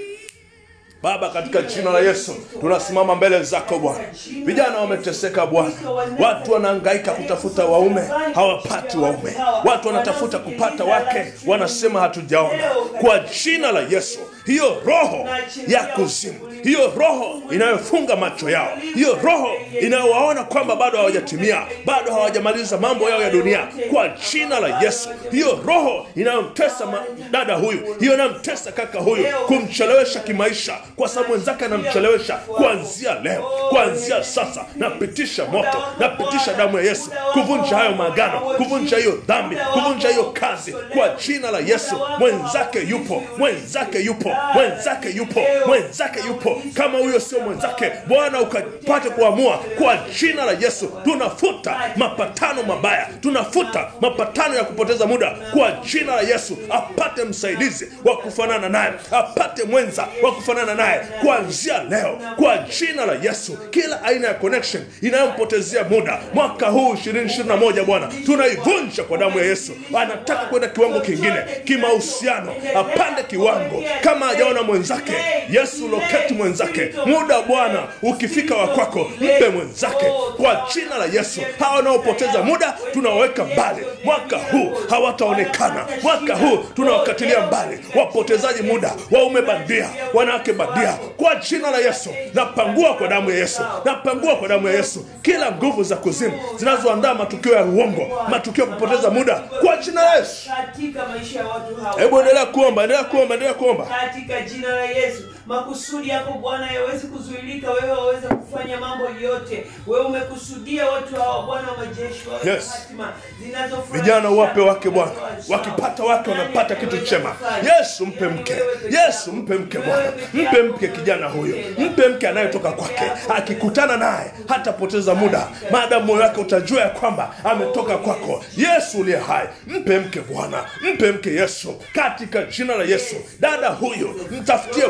Baba, katika jina la Yesu tunasimama mbele zako Bwana. Vijana wameteseka Bwana, watu wanahangaika kutafuta waume, hawapati waume. Watu wanatafuta kupata wake, wanasema hatujaona. Kwa jina la Yesu, hiyo roho ya kuzimu, hiyo roho inayofunga macho yao, hiyo roho inayowaona kwamba bado hawajatimia, bado hawajamaliza mambo yao ya dunia, kwa jina la Yesu, hiyo roho inayomtesa ma- dada huyu, hiyo inayomtesa kaka huyu, kumchelewesha kimaisha, kwa sababu mwenzake anamchelewesha. Kuanzia leo, kuanzia sasa, napitisha moto, napitisha damu ya Yesu kuvunja hayo maagano, kuvunja hiyo dhambi, kuvunja hiyo kazi, kwa jina la Yesu. Mwenzake yupo, mwenzake yupo, mwenzake yupo, mwenzake yupo. Kama huyo sio mwenzake, Bwana ukapate kuamua kwa jina la Yesu. Tunafuta mapatano mabaya, tunafuta mapatano ya kupoteza muda kwa jina la Yesu. Apate msaidizi wa kufanana naye, apate mwenza wa kufanana naye kuanzia leo kwa jina la Yesu. Kila aina ya connection inayompotezea muda mwaka huu 2021 Bwana tunaivunja kwa damu ya Yesu. Anataka kwenda kiwango kingine kimahusiano, apande kiwango kama hajaona mwenzake. Yesu loketi mwenzake, muda Bwana ukifika wa kwako, mpe mwenzake kwa jina la Yesu. Hawa wanaopoteza muda tunawaweka mbali mwaka huu, hawataonekana mwaka huu, tunawakatilia mbali wapotezaji muda, waume bandia, wanawake bandia, kwa jina la Yesu. Napangua kwa damu ya Yesu, napangua kwa damu ya Yesu kila nguvu za kuzimu zinazoandaa matukio ya uongo, matukio ya kupoteza muda, kwa jina la Yesu. katika maisha ya watu hawa Hebu endelea kuomba, endelea kuomba, endelea kuomba. katika jina la Yesu. Makusudi yako Bwana yawezi kuzuilika, wewe waweze kufanya mambo yote. Wewe umekusudia watu hawa Bwana wa majeshi wawe Yes. na hatima zinazofurahisha Vijana uwape wake Bwana, watu wazao. wakipata wake Nani wanapata kitu anayeweza chema. kufanya? Yesu mpe Yaani mke, wewe peke Yesu yako. mpe mke Wewe Bwana, peke mpe yako. mke kijana huyo, mpe mke anayetoka kwake. Akikutana naye hatapoteza muda, maadamu moyo wake utajua ya kwamba ametoka kwako. Yesu uliye hai, mpe mke Bwana, mpe mke Yesu, katika jina la Yesu. Dada huyo mtafutie Bwana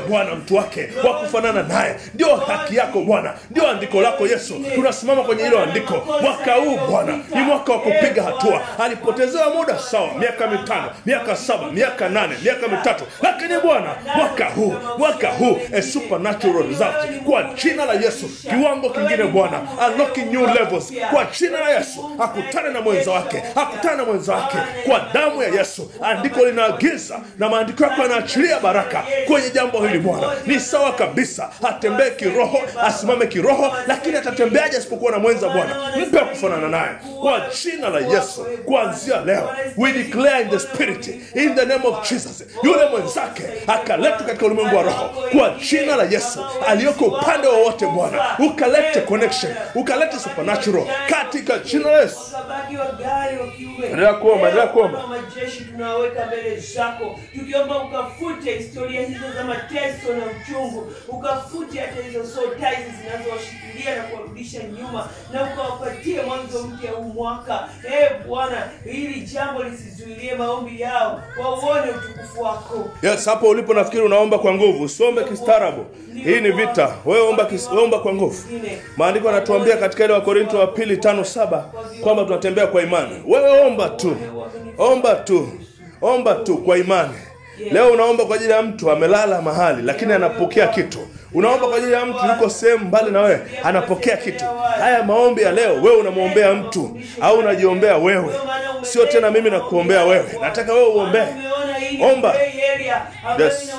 mtu wake wa kufanana naye ndio haki yako bwana ndio andiko lako yesu tunasimama kwenye hilo andiko mwaka huu bwana ni mwaka wa kupiga hatua alipotezewa muda sawa miaka mitano miaka saba miaka nane miaka mitatu lakini bwana mwaka huu mwaka huu a supernatural result kwa jina la yesu kiwango kingine bwana unlocking new levels kwa jina la yesu akutane na mwenza wake akutane na mwenza wake kwa damu ya yesu andiko linaagiza na maandiko yako yanaachilia baraka kwenye jambo hili bwana ni sawa kabisa atembee kiroho asimame kiroho lakini atatembeaje asipokuwa na mwenza bwana mpe wa kufanana naye kwa jina la yesu kuanzia leo we declare in the spirit in the name of jesus yule mwenzake akaletwa katika ulimwengu wa roho kwa jina la yesu aliyoko upande wowote bwana ukalete connection ukalete supernatural katika jina la yesu Wakabaki wagari wa kiume. Endelea kuomba, endelea kuomba. Baba wa majeshi tunaweka mbele zako tukiomba ukafute historia hizo za mateso na uchungu ukafute hata hizo soul ties zinazowashikilia na kuwarudisha nyuma na ukawapatie mwanzo mpya huu mwaka e bwana hili jambo lisizuilie maombi yao wauone utukufu wako yes hapo ulipo nafikiri unaomba kwa nguvu usiombe kistaarabu hii ni vita wewe omba, kis, omba kwa nguvu maandiko yanatuambia katika ile wa korinto wa pili tano saba kwamba tunatembea kwa imani wewe omba tu omba tu omba tu kwa imani leo unaomba kwa ajili ya mtu amelala mahali lakini anapokea kitu unaomba kwa ajili ya mtu yuko sehemu mbali na wewe anapokea kitu haya maombi ya leo wewe unamwombea mtu au unajiombea wewe sio tena mimi nakuombea wewe nataka wewe uombee Omba. Yes.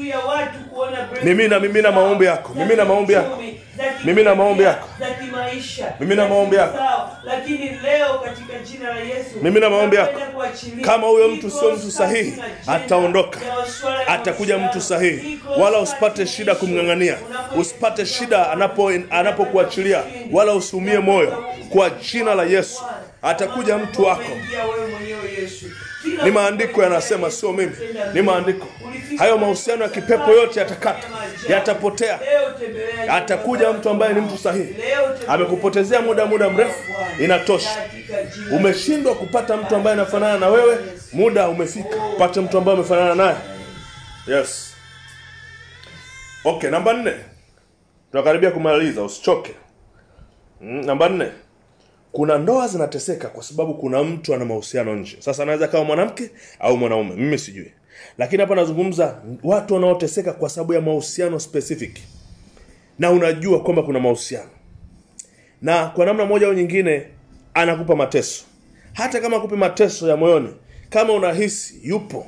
Mimina, mimina maombi yako. Mimina maombi yako. Mimina maombi yako. Mimina maombi yako. lakini leo katika jina la Yesu Mimina maombi yako. napenda kuachilia Kama huyo mtu iko sio mtu sahihi, safi na jina ataondoka. ya masuala ya atakuja maisha mtu yako. sahihi Iko wala safi usipate shida kumng'ang'ania Unapo- usipate shida anapo anapokuachilia wala usiumie moyo kwa jina la yesu atakuja mtu wako Umeingia wewe mwenyewe Yesu. Kila ni maandiko yanasema sio mimi ni maandiko hayo mahusiano ya kipepo yote yatakata yatapotea Leo tembelea atakuja mtu ambaye ni mtu sahihi Leo tembelea amekupotezea muda muda mrefu inatosha katika jina umeshindwa kupata mtu ambaye anafanana na wewe muda umefika pate mtu ambaye amefanana naye yes okay namba nne tunakaribia kumaliza usichoke mm, namba nne kuna ndoa zinateseka kwa sababu kuna mtu ana mahusiano nje sasa anaweza kawa mwanamke au mwanaume mimi sijui lakini hapa nazungumza watu wanaoteseka kwa sababu ya mahusiano specific na unajua kwamba kuna mahusiano na kwa namna moja au nyingine anakupa mateso hata kama akupi mateso ya moyoni kama unahisi yupo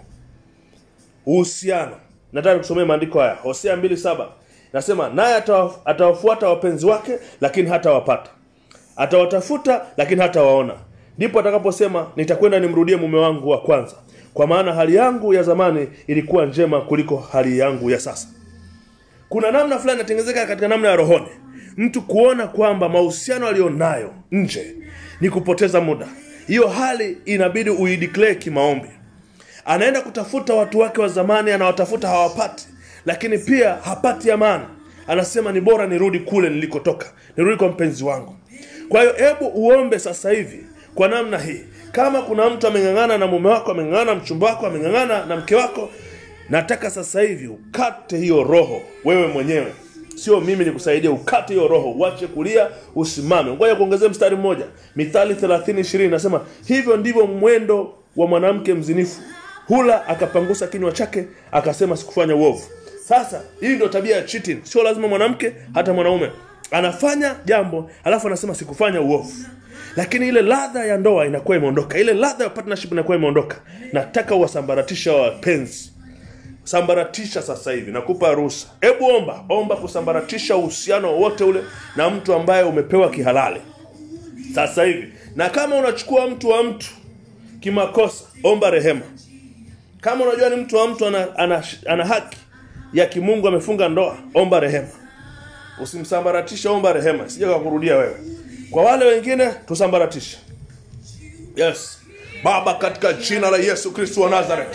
uhusiano nataka kusomea maandiko haya hosea mbili saba nasema naye atawa- atawafuata wapenzi wake lakini hatawapata atawatafuta lakini hatawaona ndipo atakaposema nitakwenda nimrudie mume wangu wa kwanza kwa maana hali yangu ya zamani ilikuwa njema kuliko hali yangu ya sasa kuna namna fulani inatengenezeka katika namna ya rohoni mtu kuona kwamba mahusiano aliyonayo nje ni kupoteza muda hiyo hali inabidi uideclare kimaombi anaenda kutafuta watu wake wa zamani anawatafuta hawapati lakini pia hapati amani anasema ni bora nirudi kule nilikotoka nirudi kwa mpenzi wangu kwa hiyo hebu uombe sasa hivi kwa namna hii kama kuna mtu ameng'ang'ana na mume wako ameng'ang'ana na mchumba wako ameng'ang'ana na mke wako nataka sasa hivi ukate hiyo roho wewe mwenyewe sio mimi nikusaidia ukate hiyo roho uache kulia usimame ngoja kuongezea mstari mmoja mithali 30 20 nasema hivyo ndivyo mwendo wa mwanamke mzinifu hula akapangusa kinywa chake akasema sikufanya uovu sasa hii ndio tabia ya cheating sio lazima mwanamke hata mwanaume anafanya jambo alafu anasema sikufanya uovu lakini ile ladha ya ndoa inakuwa imeondoka ile ladha ya partnership inakuwa imeondoka nataka uwasambaratisha wapenzi sambaratisha sasa hivi nakupa ruhusa hebu omba omba kusambaratisha uhusiano wowote ule na mtu ambaye umepewa kihalali sasa hivi na kama unachukua mtu wa mtu kimakosa omba rehema kama unajua ni mtu wa mtu ana, ana, ana haki ya kimungu amefunga ndoa omba rehema usimsambaratishe omba rehema sija kakurudia wewe kwa wale wengine tusambaratishe yes baba katika jina la yesu kristo wa nazareti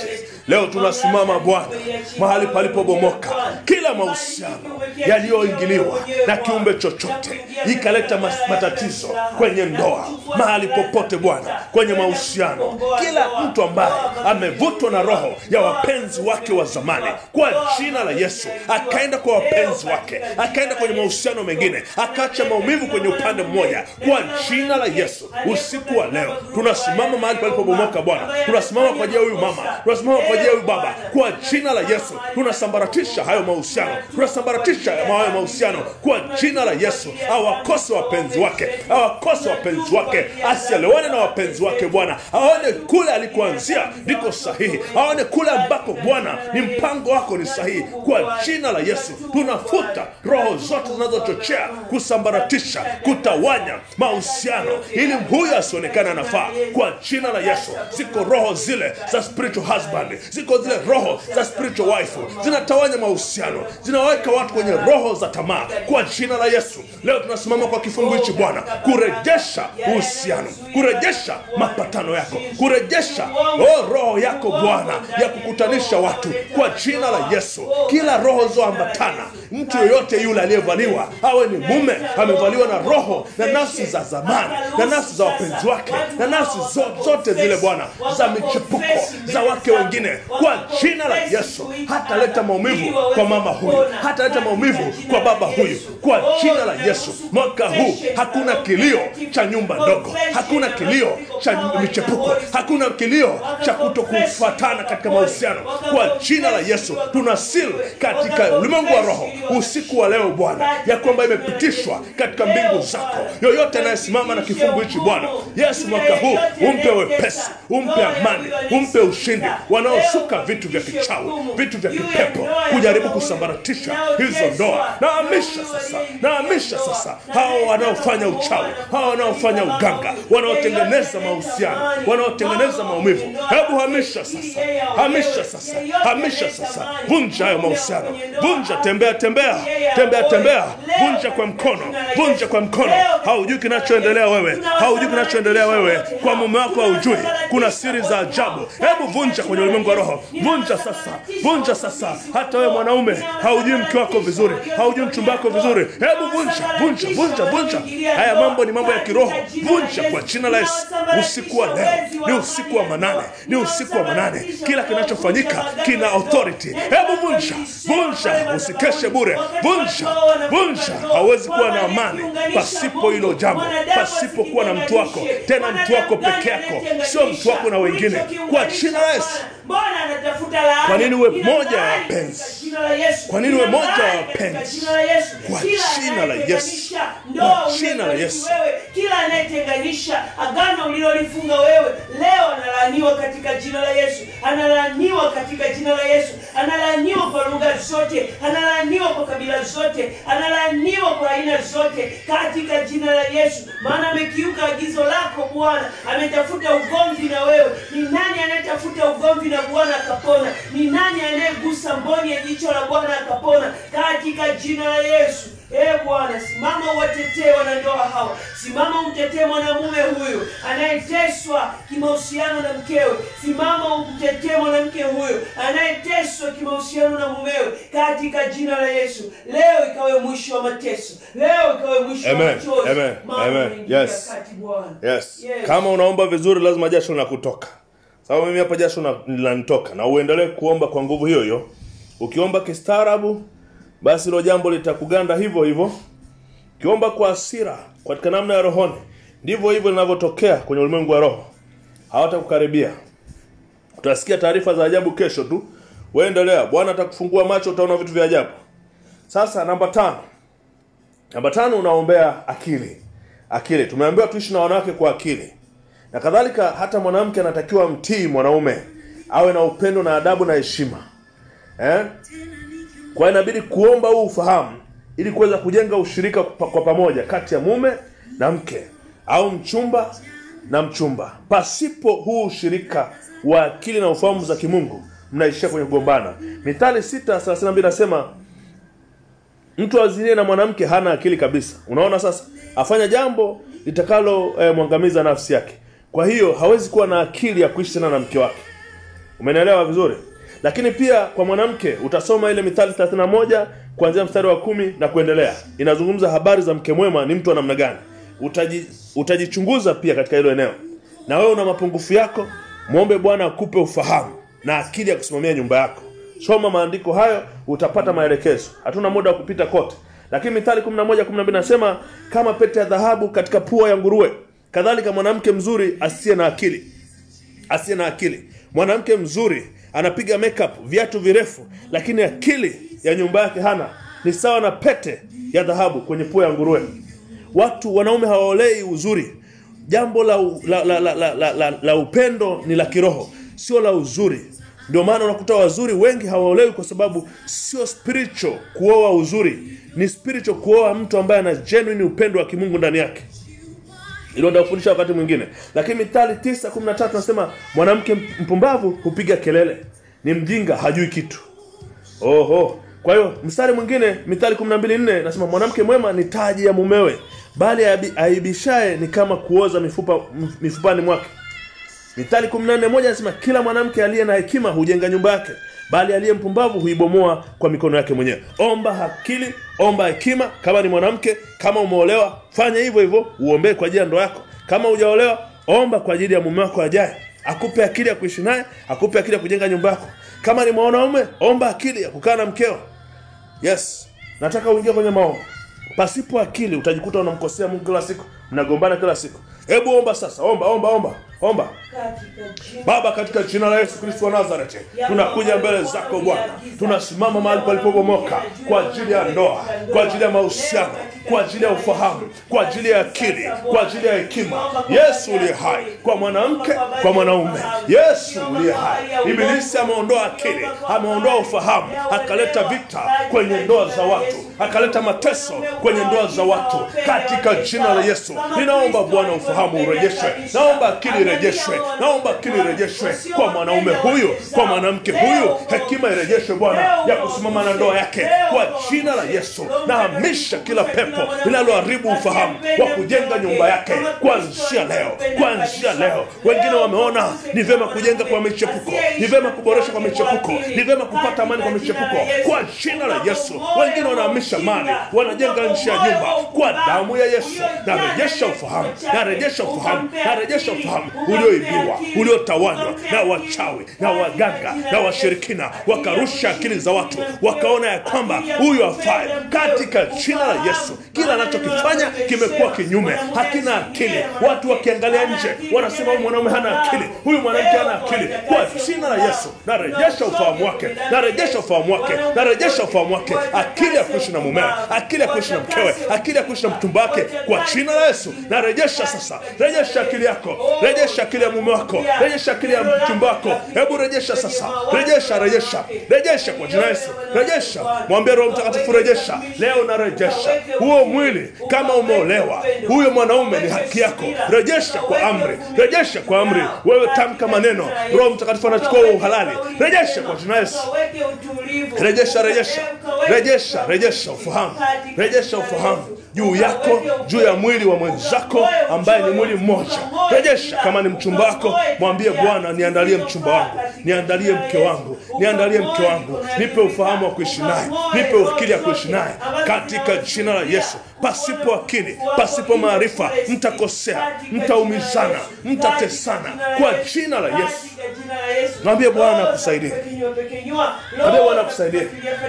leo tunasimama bwana mahali palipobomoka kila mahusiano yaliyoingiliwa na kiumbe chochote ikaleta mas- matatizo kwenye ndoa mahali popote bwana kwenye mahusiano kila mtu ambaye amevutwa na roho ya wapenzi wake wa zamani kwa jina la yesu akaenda kwa wapenzi wake akaenda kwenye mahusiano mengine akaacha maumivu kwenye upande mmoja kwa jina la yesu usiku wa leo tunasimama mahali palipobomoka bwana tunasimama kwa ajili ya huyu mama tunasimama kwa ajili ya huyu baba kwa jina la yesu tunasambaratisha hayo mahusiano tunasambaratisha hayo mahusiano kwa jina la yesu awakose wapenzi wake awakose wapenzi wake asielewane na wapenzi wake bwana aone kule alikuanzia ndiko sahihi aone kule ambako bwana ni mpango wako ni sahihi kwa jina la yesu tunafuta roho zote zinazochochea kusambaratisha kutawanya mahusiano ili huyu asionekane anafaa kwa jina la yesu ziko roho zile za spiritual husband ziko zile roho za spiritual wife zinatawanya mahusiano zinaweka watu kwenye roho za tamaa kwa jina la yesu leo tunasimama kwa kifungu hichi bwana kurejesha uhusiano kurejesha mapatano yako kurejesha oh, roho yako bwana ya kukutanisha watu kwa jina la yesu kila roho zoambatana mtu yoyote yule aliyevaliwa awe ni mume amevaliwa na roho na nafsi za zamani na nafsi za wapenzi wake na nafsi zo- zote zile bwana za michepuko za wake wengine kwa jina la yesu hataleta maumivu kwa mama huyu hataleta maumivu kwa baba huyu kwa jina la yesu mwaka huu hakuna kilio cha nyumba ndogo hakuna kilio cha michepuko hakuna kilio cha kuto kufuatana katika mahusiano kwa jina la yesu tuna sil katika ulimwengu wa roho usiku wa leo bwana ya kwamba imepitishwa katika mbingu zako yoyote anayesimama na kifungu hichi bwana yesu mwaka huu umpe wepesi umpe amani umpe ushindi wanaosuka vitu vya kichawi vitu vya kipepo kujaribu kusambaratisha hizo ndoa naamisha sasa naamisha sasa hao wanaofanya uchawi hao wanaofanya uganga wanaotengeneza mahusiano wanaotengeneza maumivu hebu hamisha sasa hamisha sasa hamisha sasa vunja hayo mahusiano vunja tembea tembea tembea tembea vunja kwa mkono vunja kwa mkono haujui kinachoendelea wewe haujui kinachoendelea wewe kwa mume wako haujui kuna siri za ajabu hebu vunja kwenye ulimwengu wa roho vunja sasa vunja sasa hata wewe mwanaume haujui mke wako vizuri haujui mchumba wako vizuri hebu vunja vunja vunja vunja haya mambo ni mambo ya kiroho vunja kwa jina la yesu usiku wa leo ni usiku wa manane ni usiku wa manane kila kinachofanyika kina authority hebu vunja vunja usikeshe bure vunja vunja hauwezi kuwa na amani pasipo hilo jambo pasipo kuwa na mtu wako tena mtu wako peke yako sio mtu wako na wengine kwa jina la yesu Bwana anatafuta laana. Kwa nini uwe Kila moja ya laana wapenzi? katika jina la Yesu. Kwa nini uwe Kila moja ya laana wapenzi? katika jina la Yesu. Kwa Kila jina la Yesu. anayetenganisha ndoa Kwa jina la uliyofanya Yesu. wewe, kila anayetenganisha agano ulilolifunga wewe leo analaaniwa katika jina la Yesu. Analaaniwa katika jina la Yesu. Analaaniwa kwa lugha zote, analaaniwa kwa kabila zote, analaaniwa kwa aina zote katika jina la Yesu. Maana amekiuka agizo lako Bwana, ametafuta ugomvi na wewe. Ni nani anayetafuta ugomvi na Bwana akapona? Ni nani anayegusa mboni ya jicho la Bwana akapona? Katika jina la Yesu. E Bwana, simama uwatetee wanandoa hawa, simama umtetee mwanamume huyu anayeteswa kimahusiano na mkewe, simama umtetee mwanamke huyu anayeteswa kimahusiano na mumewe, katika jina la Yesu. Leo ikawe mwisho wa mateso, leo ikawe mwisho wa Amen, machozi, amen, maana amen. unaingia Yes. kati Bwana. yes. Yes. kama unaomba vizuri lazima jasho linakutoka sababu mimi hapa jasho na- linanitoka na uendelee kuomba kwa nguvu hiyo hiyo ukiomba kistaarabu basi hilo jambo litakuganda hivyo hivyo ukiomba kwa hasira katika namna ya rohoni ndivyo hivyo linavyotokea kwenye ulimwengu wa roho hawatakukaribia utasikia taarifa za ajabu kesho tu waendelea bwana atakufungua macho utaona vitu vya ajabu sasa namba tano namba tano unaombea akili akili tumeambiwa tuishi na wanawake kwa akili na kadhalika hata mwanamke anatakiwa mtii mwanaume awe na upendo na adabu na heshima eh? kwa hiyo inabidi kuomba huu ufahamu ili kuweza kujenga ushirika kwa kwa pamoja kati ya mume na mke au mchumba na mchumba pasipo huu ushirika wa akili na ufahamu za kimungu mnaishia kwenye kugombana mithali 632 nasema mtu azinie na mwanamke hana akili kabisa unaona sasa afanya jambo litakalo eh, mwangamiza nafsi yake kwa hiyo hawezi kuwa na akili ya kuishi tena na mke wake umenielewa vizuri lakini pia kwa mwanamke utasoma ile mithali 31 kuanzia mstari wa kumi na kuendelea inazungumza habari za mke mwema ni mtu wa namna gani Utaji, utajichunguza pia katika hilo eneo na wewe una mapungufu yako mwombe bwana akupe ufahamu na akili ya kusimamia nyumba yako soma maandiko hayo utapata maelekezo hatuna muda wa kupita kote lakini mithali 11 12 nasema kama pete ya dhahabu katika pua ya nguruwe kadhalika mwanamke mzuri asiye na akili asiye na akili mwanamke mzuri anapiga makeup viatu virefu lakini akili ya nyumba yake hana ni sawa na pete ya dhahabu kwenye pua ya nguruwe watu wanaume hawaolei uzuri jambo la, la, la, la, la, la, la, la upendo ni la kiroho sio la uzuri ndio maana unakuta wazuri wengi hawaolewi kwa sababu sio spiritual kuoa uzuri ni spiritual kuoa mtu ambaye ana genuine upendo wa kimungu ndani yake ilo ndakufundisha wakati mwingine lakini mithali 913 nasema mwanamke mpumbavu hupiga kelele ni mjinga hajui kitu oho kwa hiyo mstari mwingine mithali 124 nasema mwanamke mwema ni taji ya mumewe bali aibi- aibishaye ni kama kuoza mifupa mf- mifupani mwake mithali 14 anasema kila mwanamke aliye na hekima hujenga nyumba yake bali aliye mpumbavu huibomoa kwa mikono yake mwenyewe omba akili omba hekima kama ni mwanamke kama umeolewa fanya hivyo hivyo uombee kwa ajili ya ndoa yako kama hujaolewa omba kwa ajili ya mume wako ajaye akupe akili ya kuishi naye akupe akili ya kujenga nyumba yako kama ni mwanaume omba akili ya kukaa na mkeo yes nataka uingie kwenye maombi pasipo akili utajikuta unamkosea mungu kila siku mnagombana kila siku hebu omba sasa omba omba omba omba katika jina baba katika jina la yesu kristo wa nazareti tunakuja mbele zako bwana tunasimama mahali palipobomoka kwa ajili ya ndoa kwa ajili ya mahusiano kwa ajili ya ufahamu kwa ajili ya akili kwa ajili ya hekima yesu uliye hai kwa mwanamke kwa mwanaume yesu uliye hai ibilisi ameondoa akili ameondoa ufahamu akaleta vita kwenye ndoa za watu akaleta mateso kwenye ndoa za watu katika jina la yesu ninaomba bwana ufahamu urejeshwe naomba akili irejeshwe naomba akili irejeshwe kwa mwanaume huyu kwa mwanamke huyu hekima irejeshwe bwana ya kusimama na ndoa yake kwa jina la yesu nahamisha kila pepo linaloharibu ufahamu wa kujenga nyumba yake kuanzia leo kuanzia leo wengine wameona ni vyema kujenga kwa michepuko ni vyema kuboresha kwa michepuko ni vyema kupata amani kwa michepuko kwa jina la yesu wengine wanahamisha mali wanajenga nchi ya nyumba kwa damu ya yesu narejesha ufahamu narejesha ufahamu narejesha ufahamu ulioibiwa uliotawanywa na wachawi na waganga na washirikina wakarusha akili za watu wakaona ya kwamba huyu afai katika jina la yesu kila anachokifanya kimekuwa kinyume hakina akili watu wakiangalia nje wanasema huyu mwanaume hana akili huyu mwanamke hana akili kwa jina la yesu narejesha ufahamu wake narejesha ufahamu wake narejesha ufahamu wake akili ya kuishi na mumewe akili ya kuishi na mkewe akili ya kuishi na mtumba wake kwa jina la yesu narejesha sasa rejesha akili yako rejesha akili ya mume wako rejesha akili ya mchumba wako hebu rejesha sasa rejesha rejesha rejesha kwa jina la yesu rejesha mwambie roho mtakatifu rejesha leo narejesha huo mwili kama umeolewa huyo mwanaume ni haki yako rejesha kwa amri rejesha kwa amri wewe tamka maneno roho mtakatifu anachukua huo uhalali rejesha kwa jina la yesu Ukaweke utulivu. rejesha rejesha Ukaweke rejesha rejesha ufahamu rejesha ufahamu juu yako juu ya mwili wa mwenzako ambaye ni mwili mmoja rejesha kama ni mchumba wako mwambie bwana niandalie mchumba wangu niandalie mke wangu niandalie mke wangu nipe ufahamu wa kuishi naye nipe akili ya kuishi naye katika jina la yesu pasipo akili pasipo maarifa mtakosea mtaumizana mtatesana kwa jina la yesu Mwambie Bwana akusaidie. Mwambie Bwana akusaidie.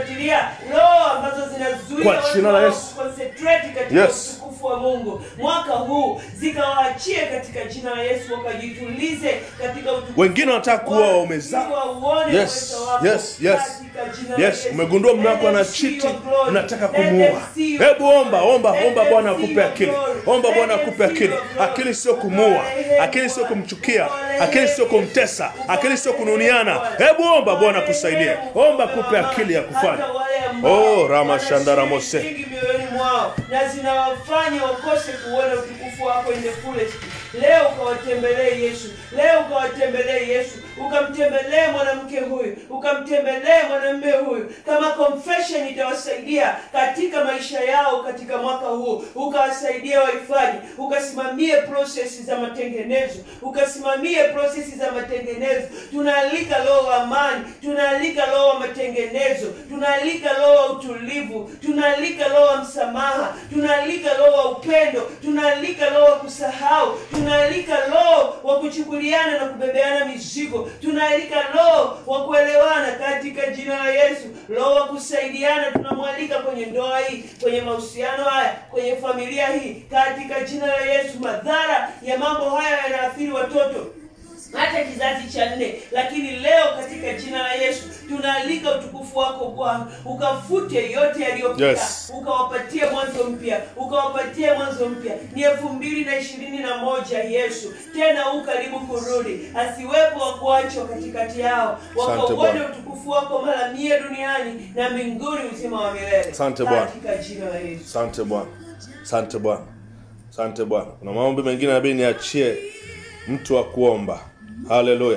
Kwa jina la Yesu. katika Yes. utukufu wa Mungu mwaka huu zikawaachie katika jina la Yesu wakajitulize katika utukufu wengine wanataka kuwa wamezaa Wauone Yes, uwezo wako yes, yes. katika jina la yes Yesu. umegundua mume wako ana Let them see chiti your glory. unataka Let them kumuua see your hebu omba omba Let omba them bwana see akupe your akili glory. omba Let bwana them akupe see akili your glory. akili sio kumuua akili sio kumchukia akili sio kumtesa akili sio kununiana hebu omba bwana akusaidie omba akupe akili ya kufanya Hata wale ambao Oh, Rama Shandara wana Mose. shida nyingi mioyoni mwao na zinawafanya wakose kuona utukufu wako in the fullest leo ukawatembelee yesu leo ukawatembelee yesu ukamtembelee mwanamke huyu ukamtembelee mwanamume huyu kama confession itawasaidia katika maisha yao katika mwaka huu ukawasaidia waifaji ukasimamie prosesi za matengenezo ukasimamie prosesi za matengenezo tunaalika roho wa amani tunaalika roho wa matengenezo tunaalika roho wa utulivu tunaalika roho wa msamaha tunaalika roho wa upendo tunaalika roho wa kusahau tunaalika roho wa kuchukuliana na kubebeana mizigo tunaalika roho wa kuelewana katika jina la yesu roho wa kusaidiana tunamwalika kwenye ndoa hii kwenye mahusiano haya kwenye familia hii katika jina la yesu madhara ya mambo haya yanaathiri watoto hata kizazi cha nne lakini leo katika jina la yesu tunaalika utukufu wako bwana ukafute yote yaliyopita Yes. ukawapatie mwanzo mpya ukawapatie mwanzo mpya ni elfu mbili na ishirini na moja yesu tena huu karibu kurudi asiwepo wa kuachwa katikati yao Asante wakauone Bwana. utukufu wako mara mia duniani na mbinguni uzima wa milele Asante Bwana. katika jina la yesu asante bwana asante bwana asante bwana kuna maombi mengine nabidi niachie mtu wa kuomba haleluya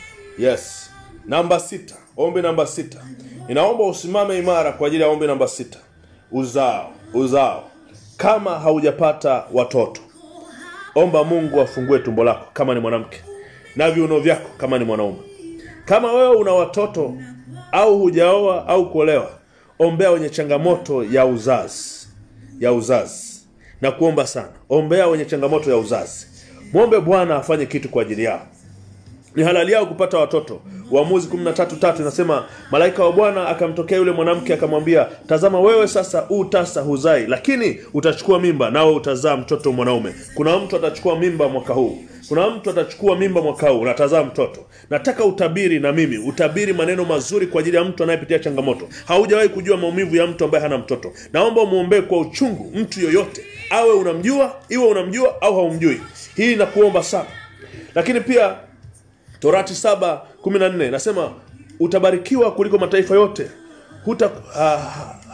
yes namba sita ombi namba sita inaomba usimame imara kwa ajili ya ombi namba sita uzao uzao kama haujapata watoto omba mungu afungue tumbo lako kama ni mwanamke na viuno vyako kama ni mwanaume kama wewe una watoto au hujaoa au kuolewa ombea wenye changamoto ya uzazi ya uzazi na kuomba sana ombea wenye changamoto ya uzazi mwombe bwana afanye kitu kwa ajili yao ni halali yao kupata watoto uamuzi 13 tatu inasema malaika wa bwana akamtokea yule mwanamke akamwambia tazama wewe sasa u tasa huzai lakini utachukua mimba nawe utazaa mtoto mwanaume kuna mtu atachukua mimba mwaka huu kuna mtu atachukua mimba mwaka huu natazaa mtoto nataka utabiri na mimi utabiri maneno mazuri kwa ajili ya mtu anayepitia changamoto haujawahi kujua maumivu ya mtu ambaye hana mtoto naomba umwombee kwa uchungu mtu yoyote awe unamjua iwe unamjua au haumjui hii nakuomba sana lakini pia torati saba kumi na nne nasema utabarikiwa kuliko mataifa yote Huta, ha,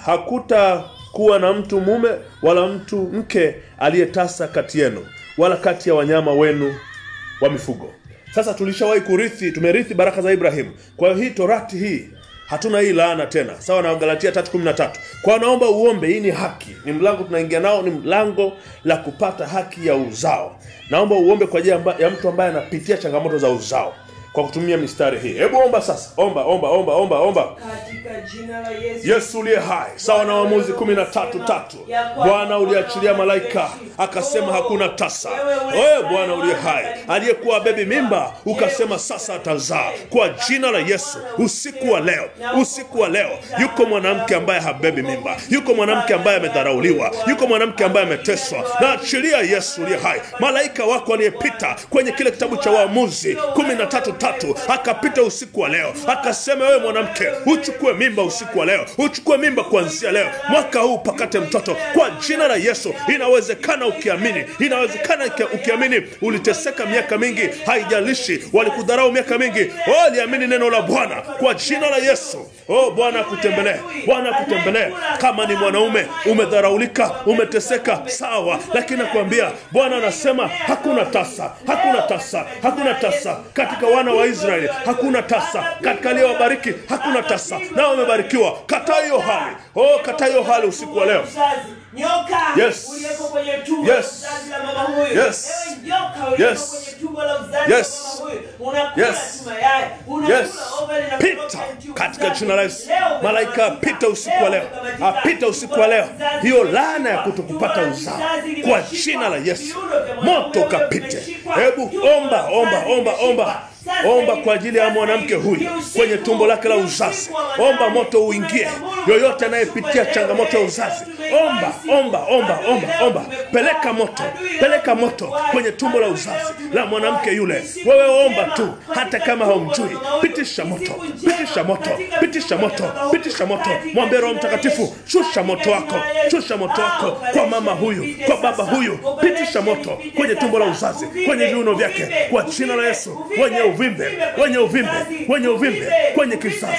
hakuta kuwa na mtu mume wala mtu mke aliyetasa kati yenu wala kati ya wanyama wenu wa mifugo sasa tulishawahi kurithi tumerithi baraka za ibrahimu kwa hiyo hii torati hii hatuna hii laana tena sawa na galatia 313 kwa hiyo naomba uombe hii ni haki ni mlango tunaingia nao ni mlango la kupata haki ya uzao naomba uombe kwa ajili amba- ya mtu ambaye anapitia changamoto za uzao kwa kutumia mistari hii hebu omba sasa omba omba omba omba omba katika jina la yesu yesu uliye hai sawa na waamuzi kumi na tatu tatu bwana uliachilia malaika akasema hakuna tasa wewe bwana uliye hai aliyekuwa bebi mimba ukasema sasa atazaa kwa jina la yesu usiku wa leo usiku wa leo yuko mwanamke ambaye habebi mimba yuko mwanamke ambaye amedharauliwa yuko mwanamke ambaye ameteswa na achilia yesu uliye hai malaika wako aliyepita kwenye kile kitabu cha waamuzi kumi na tatu tatu akapita usiku wa leo akasema wewe mwanamke uchukue mimba usiku wa leo uchukue mimba kuanzia leo mwaka huu pakate mtoto kwa jina la yesu inawezekana ukiamini inawezekana uki- ukiamini uliteseka miaka mingi haijalishi walikudharau miaka mingi oh, liamini neno la bwana kwa jina la yesu oh bwana akutembelee bwana akutembelee kama ni mwanaume umedharaulika umeteseka sawa lakini nakwambia bwana anasema hakuna tasa hakuna tasa hakuna tasa katika wana wa israeli hakuna tasa katika aliyewabariki hakuna tasa nao wamebarikiwa kataa hiyo hali oh kataa hiyo hali usiku wa leo Uzazi. nyoka Yes. uliyeko kwenye tumbo Yes. la uzazi la mama huyu Yes. Ewe nyoka uliyeko Yes. kwenye tumbo la uzazi Yes. la mama huyu unakula Yes. tu mayai unakula Yes. ovary na Pita fallopian tube katika uzazi. jina la Yesu. Leo Malaika umekamatika. apita usiku wa leo. umekamatika. Apita usiku wa leo. Tumbo la uzazi Hiyo limeshikwa. laana ya kutokupata Tumbo la uzao. uzazi Kwa limeshikwa. jina la Yesu. Viuno vya mwanaume Moto huyo kapite. vimeshikwa. Hebu Tumbo la omba, uzazi omba, omba, limeshikwa. omba. Sasa Omba hivi, kwa ajili ya sasa mwanamke hivi, huyu ni usiku. kwenye tumbo lake la Ni uzazi. usiku wa Omba manane. moto uingie. Yoyote anayepitia changamoto ya uzazi, omba, omba, omba, omba, omba. Peleka moto, peleka moto kwenye tumbo la uzazi la mwanamke yule. Wewe omba tu, hata kama haumjui. Pitisha moto, pitisha moto, pitisha moto, pitisha moto. Mwambie Roho Mtakatifu, shusha moto wako, shusha moto wako kwa mama huyu, kwa baba huyu. Pitisha moto kwenye tumbo la uzazi, kwenye viuno vyake, kwa jina la Yesu. Wenye uvimbe, wenye uvimbe, wenye uvimbe kwenye kizazi, kwa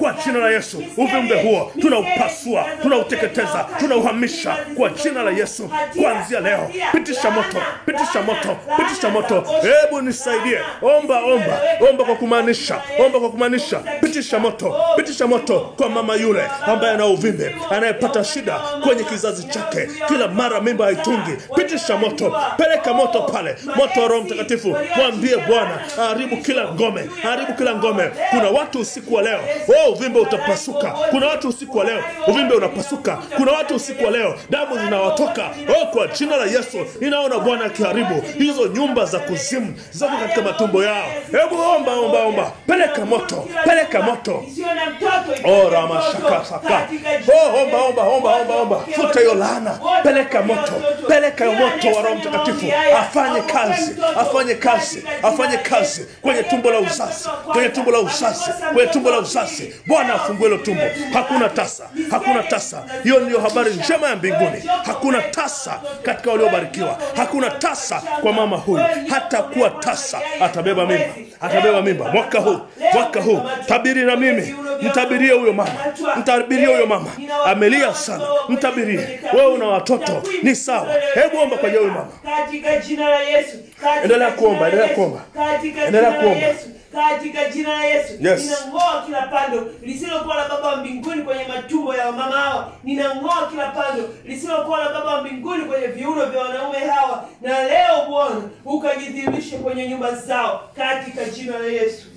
kwa jina la Yesu. Uvimbe huo tunaupasua, tunauteketeza, tunauhamisha kwa jina la Yesu. Kuanzia leo, pitisha moto, pitisha moto, pitisha moto. Hebu nisaidie, omba, omba, omba kwa kumaanisha, omba kwa kumaanisha, pitisha moto, pitisha moto kwa mama yule ambaye ana uvimbe, anayepata shida kwenye kizazi chake, kila mara mimba haitungi. Pitisha moto, peleka moto pale, moto wa Roho Mtakatifu. Mwambie Bwana aharibu kila ngome, aharibu kila ngome. Kuna watu usiku wa leo, oh, uvimbe utapasuka. Kuna watu usiku wa leo, uvimbe unapasuka. Kuna watu usiku wa leo, damu zinawatoka. Oh, kwa jina la Yesu ninaona Bwana akiharibu hizo nyumba za kuzimu zako katika matumbo yao. Hebu omba, omba, omba, peleka moto, peleka moto. Oh, Rama shaka saka. Oh, omba, omba, omba, omba, omba. Futa hiyo laana. Peleka moto. Peleka moto wa Roho Mtakatifu. Afanye kazi. Afanye kazi. Afanye kazi kwenye tumbo la uzazi. Kwenye tumbo la uzazi. Kwenye tumbo la uzazi. Bwana afungue hilo tumbo. Hakuna tasa. Hakuna tasa. Hiyo ndiyo habari njema ya mbinguni. Hakuna tasa katika waliobarikiwa. Hakuna tasa kwa mama huyu. Hata kuwa tasa atabeba mimba. Atabeba mimba mwaka huu. Mwaka huu. Tabiri na mimi. Mtabirie huyo mama. Mtabirie huyo mama. Amelia sana. Mtabirie. Wewe una watoto. Ni sawa. Hebu omba kwa ajili ya huyo mama. katika jina la Yesu. Katika Endelea jina kuomba, la endelea Yesu. kuomba. Katika Endelea jina la kuomba. Yesu. Katika jina la Yesu. Yes. Ninang'oa kila pando lisilokuwa la Baba wa mbinguni kwenye matumbo ya mama hawa. Ninang'oa kila pando lisilokuwa la Baba wa mbinguni kwenye viuno vya wanaume hawa. Na leo Bwana ukajidhihirishe kwenye nyumba zao katika jina la Yesu.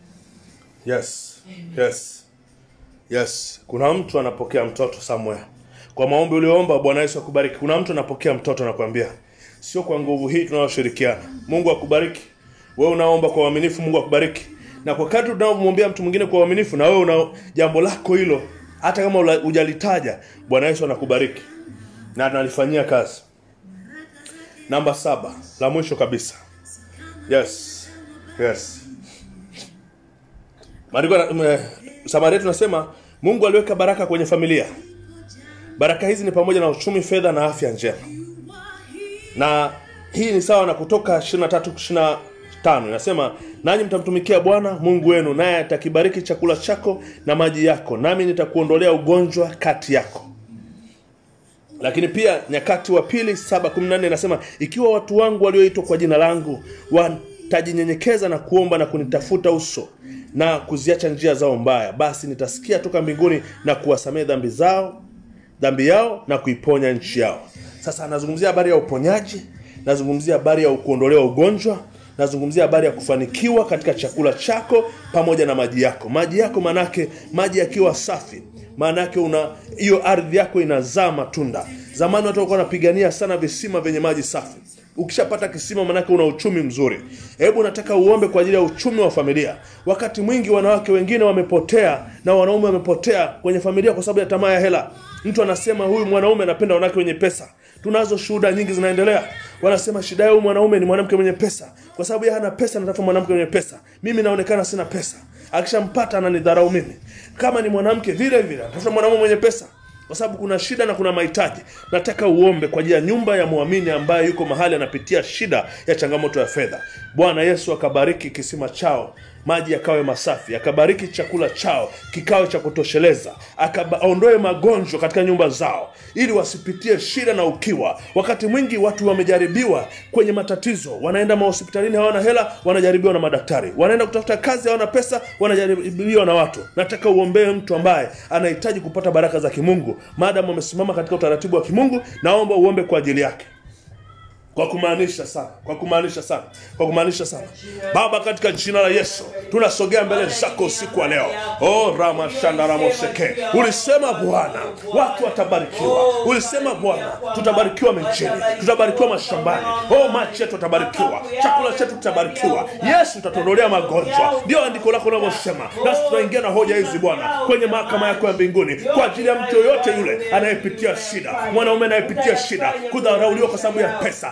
Yes. Yes. Yes. Kuna mtu anapokea mtoto somewhere. Kwa maombi ulioomba Bwana Yesu akubariki. Kuna mtu anapokea mtoto nakwambia. Sio kwa nguvu hii tunayoshirikiana. Mungu akubariki. Wewe unaomba kwa uaminifu Mungu akubariki. Na kwa kadri unaomwombea mtu mwingine kwa uaminifu na wewe una jambo lako hilo hata kama ula- hujalitaja Bwana Yesu anakubariki. Na analifanyia kazi. Namba saba, la mwisho kabisa. Yes. Yes. Maandiko yana- m- Samaria tunasema Mungu aliweka baraka kwenye familia. Baraka hizi ni pamoja na uchumi, fedha na afya njema. Na hii ni sawa na kutoka 23 25 inasema nanyi mtamtumikia Bwana Mungu wenu naye atakibariki chakula chako na maji yako nami nitakuondolea ugonjwa kati yako. Lakini pia nyakati wa pili 7:14 inasema ikiwa watu wangu walioitwa kwa jina langu watajinyenyekeza na kuomba na kunitafuta uso na kuziacha njia zao mbaya, basi nitasikia toka mbinguni na kuwasamehe dhambi zao dhambi yao na kuiponya nchi yao. Sasa anazungumzia habari ya uponyaji, nazungumzia habari ya kuondolewa ugonjwa, nazungumzia habari ya kufanikiwa katika chakula chako pamoja na maji yako. Maji yako manake maji yakiwa safi, maanake una hiyo ardhi yako inazaa matunda. Zamani watu walikuwa wanapigania sana visima vyenye maji safi. Ukishapata kisima manake una uchumi mzuri. Hebu nataka uombe kwa ajili ya uchumi wa familia. Wakati mwingi wanawake wengine wamepotea na wanaume wamepotea kwenye familia kwa sababu ya tamaa ya hela. Mtu anasema huyu mwanaume anapenda wanawake wenye pesa. Tunazo shuhuda nyingi zinaendelea. Wanasema shida yao mwanaume ni mwanamke mwenye pesa, kwa sababu yeye hana pesa, anatafuta mwanamke mwenye pesa. Mimi naonekana sina pesa, akishampata ananidharau mimi. Kama ni mwanamke vile vile, anatafuta mwanaume mwenye pesa kwa sababu kuna shida na kuna mahitaji. Nataka uombe kwa ajili ya nyumba ya muamini ambaye yuko mahali anapitia shida ya changamoto ya fedha. Bwana Yesu akabariki kisima chao, maji yakawe masafi, akabariki chakula chao kikawe cha kutosheleza, akaondoe magonjwa katika nyumba zao, ili wasipitie shida na ukiwa. Wakati mwingi watu wamejaribiwa kwenye matatizo, wanaenda mahospitalini, hawana hela, wanajaribiwa na madaktari, wanaenda kutafuta kazi, hawana pesa, wanajaribiwa na watu. Nataka uombee mtu ambaye anahitaji kupata baraka za kimungu, maadamu amesimama katika utaratibu wa kimungu. Naomba uombe kwa ajili yake kwa kumaanisha sana, kwa kumaanisha sana, kwa kumaanisha sana. Baba, katika jina la Yesu tunasogea mbele zako usiku wa leo. Oh, rama shanda ramo seke. Ulisema Bwana, watu watabarikiwa. Ulisema Bwana, tutabarikiwa mijini, tutabarikiwa mashambani. Oh, machi yetu yatabarikiwa, chakula chetu kitabarikiwa. Yesu, utatuondolea magonjwa. Ndio andiko lako linavyosema, nasi tunaingia na hoja hizi Bwana kwenye mahakama yako ya mbinguni kwa ajili ya mtu yoyote yule anayepitia shida, mwanaume anayepitia shida, kudharauliwa kwa sababu ya pesa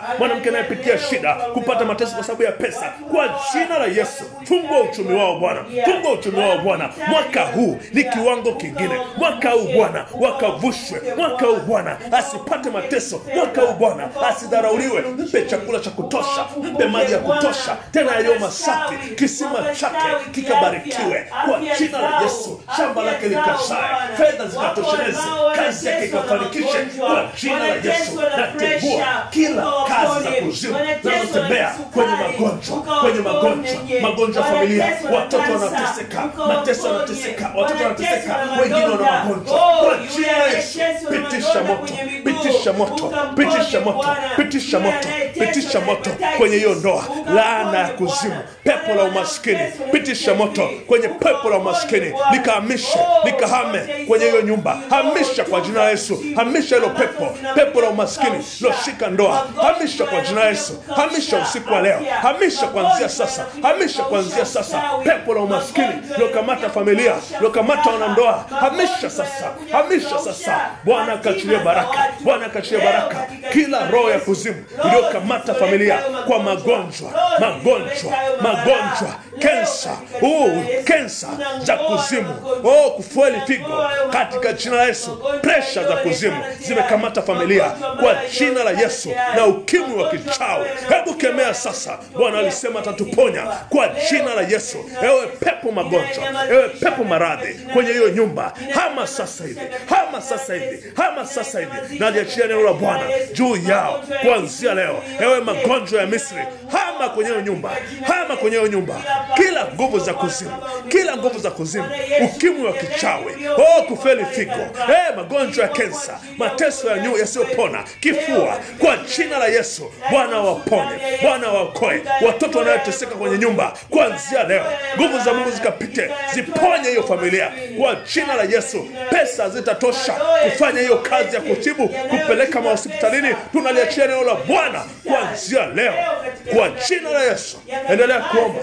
mwanamke anayepitia shida kupata mateso kwa sababu ya pesa kwa jina la yesu fungua uchumi wao bwana fungua uchumi wao bwana mwaka huu ni kiwango kingine mwaka huu bwana wakavushwe mwaka huu bwana asipate mateso mwaka huu bwana asidharauliwe mpe chakula cha kutosha mpe maji ya kutosha tena yaliyo masafi kisima chake kikabarikiwe kwa jina la yesu shamba lake likazae fedha zikatosheleze kazi yake ikafanikishe kwa jina la yesu natengua kila kazi za kuzimu zinazotembea kwenye magonjwa kwenye magonjwa magonjwa ya familia watoto wanateseka mateso wanateseka watoto wanateseka wengine wana magonjwa kwa jina la yesu pitisha moto pitisha moto pitisha moto pitisha moto pitisha moto kwenye hiyo ndoa laana ya kuzimu pepo la umaskini pitisha moto kwenye pepo la umaskini likahamishe likahame kwenye hiyo nyumba hamisha kwa jina la yesu hamisha hilo pepo pepo la umaskini loshika ndoa hamisha kwa jina la yesu hamisha usiku wa leo hamisha kuanzia sasa hamisha kuanzia sasa pepo la umaskini lokamata familia lokamata wanandoa hamisha sasa hamisha sasa bwana akachilie baraka bwana akachilie baraka kila roho ya kuzimu iliyokamata familia kwa magonjwa magonjwa magonjwa kensa uh, kensa za kuzimu oh, kufueli figo katika jina la yesu presha za kuzimu zimekamata familia kwa jina la yesu na ukimwi wa kichawi hebu kemea sasa bwana alisema atatuponya kwa jina la yesu ewe pepo magonjwa ewe pepo maradhi kwenye hiyo nyumba hama sasa hivi hama sasa hivi hama sasa hivi naliachia neno la bwana juu yao kuanzia leo ewe magonjwa ya misri hama kwenye hiyo nyumba hama kwenye hiyo nyumba kila nguvu za kuzimu kila nguvu za kuzimu ukimwi wa kichawi oh, kufeli figo eh, magonjwa ya kensa mateso ya nyu yasiyopona kifua kwa jina la yesu bwana waponye bwana waokoe watoto wanayoteseka kwenye nyumba kuanzia leo nguvu za mungu zikapite ziponye hiyo familia kwa jina la yesu pesa zitatosha kufanya hiyo kazi ya kutibu kupeleka mahospitalini tunaliachia neno la bwana kuanzia leo kwa jina la yesu endelea kuomba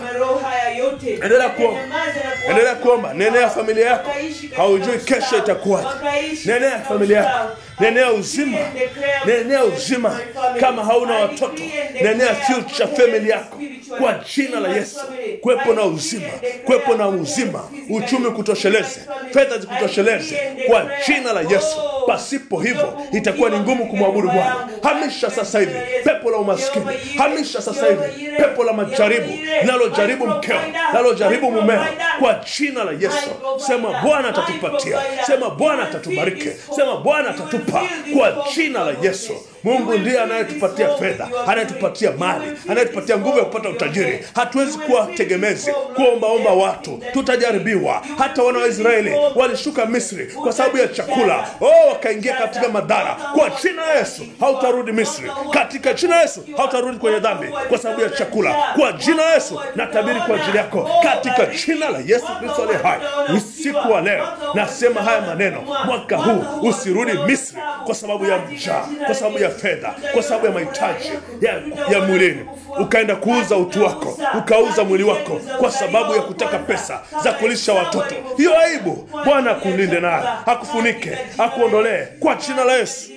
endelea kuomba endelea kuomba nenea familia yako haujui kesho itakuwaje nenea familia yako nenea uzima nenea uzima kama hauna watoto nenea future family yako kwa jina la yesu kwepo na uzima kwepo na uzima uchumi kutosheleze fedha zikutosheleze kwa jina la yesu pasipo hivyo itakuwa ni ngumu kumwabudu bwana hamisha sasa hivi pepo la umaskini hamisha sasa hivi pepo la majaribu linalojaribu mkeo linalojaribu mumeo kwa jina la yesu sema bwana atatupatia sema bwana atatubariki sema bwana atatupa kwa jina la yesu mungu ndiye anayetupatia fedha anayetupatia mali anayetupatia nguvu ya kupata utajiri hatuwezi kuwa tegemezi kuombaomba watu tutajaribiwa hata wana wa israeli walishuka misri kwa sababu ya chakula oh, wakaingia katika madhara kwa jina la yesu hautarudi misri katika jina la yesu hautarudi kwenye dhambi kwa sababu ya chakula kwa jina la yesu natabiri kwa ajili yako katika jina la yesu kristo aliye hai usiku wa leo nasema haya maneno mwaka huu usirudi misri kwa sababu ya njaa kwa sababu ya fedha kwa sababu ya mahitaji ya, ya mwilini ukaenda kuuza utu wako ukauza mwili wako kwa sababu ya kutaka pesa za kulisha watoto hiyo aibu bwana akulinde nayo akufunike akuondolee kwa jina la yesu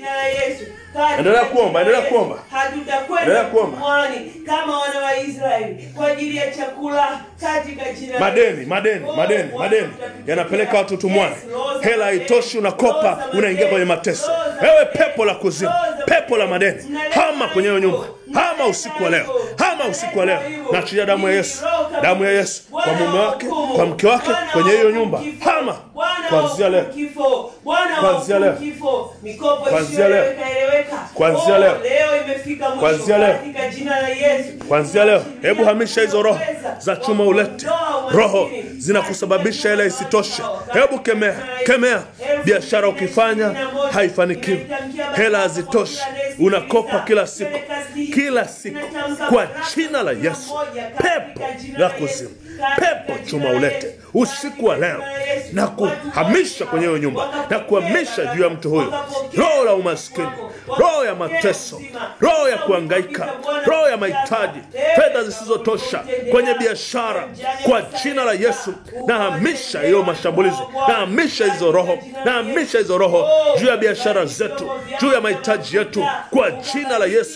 Endelea kuomba, endelea kuomba. hatutakwenda Endelea kuomba. mwani kama wana wa Israeli kwa ajili ya chakula katika jina la madeni madeni madeni madeni yanapeleka watu tumwani hela haitoshi unakopa unaingia kwenye mateso ewe pepo la kuzimu pepo la madeni hama kwenye hiyo nyumba hama usiku wa leo hama usiku wa leo naachilia damu ya yesu damu ya yesu kwa mume wake kwa mke wake kwenye hiyo nyumba hama kuanzia leo Kuanzia leo. Kuanzia leo. Kuanzia leo. Kuanzia leo. kuanzia leo hebu hamisha hizo roho za chuma ulete roho zinakusababisha hela isitoshe hebu kemea kemea biashara ukifanya haifanikiwi hela hazitoshi unakopa kila siku kila siku kwa jina la yesu pepo la kuzimu pepo chuma ulete usiku wa leo na kuhamisha kwenye hiyo nyumba na kuhamisha juu ya mtu huyu roho la umaskini roho ya mateso roho ya kuangaika roho ya mahitaji fedha zisizotosha kwenye biashara kwa jina la yesu nahamisha hiyo mashambulizi nahamisha hizo roho nahamisha hizo roho juu ya biashara zetu juu ya mahitaji yetu kwa jina la yesu Bwana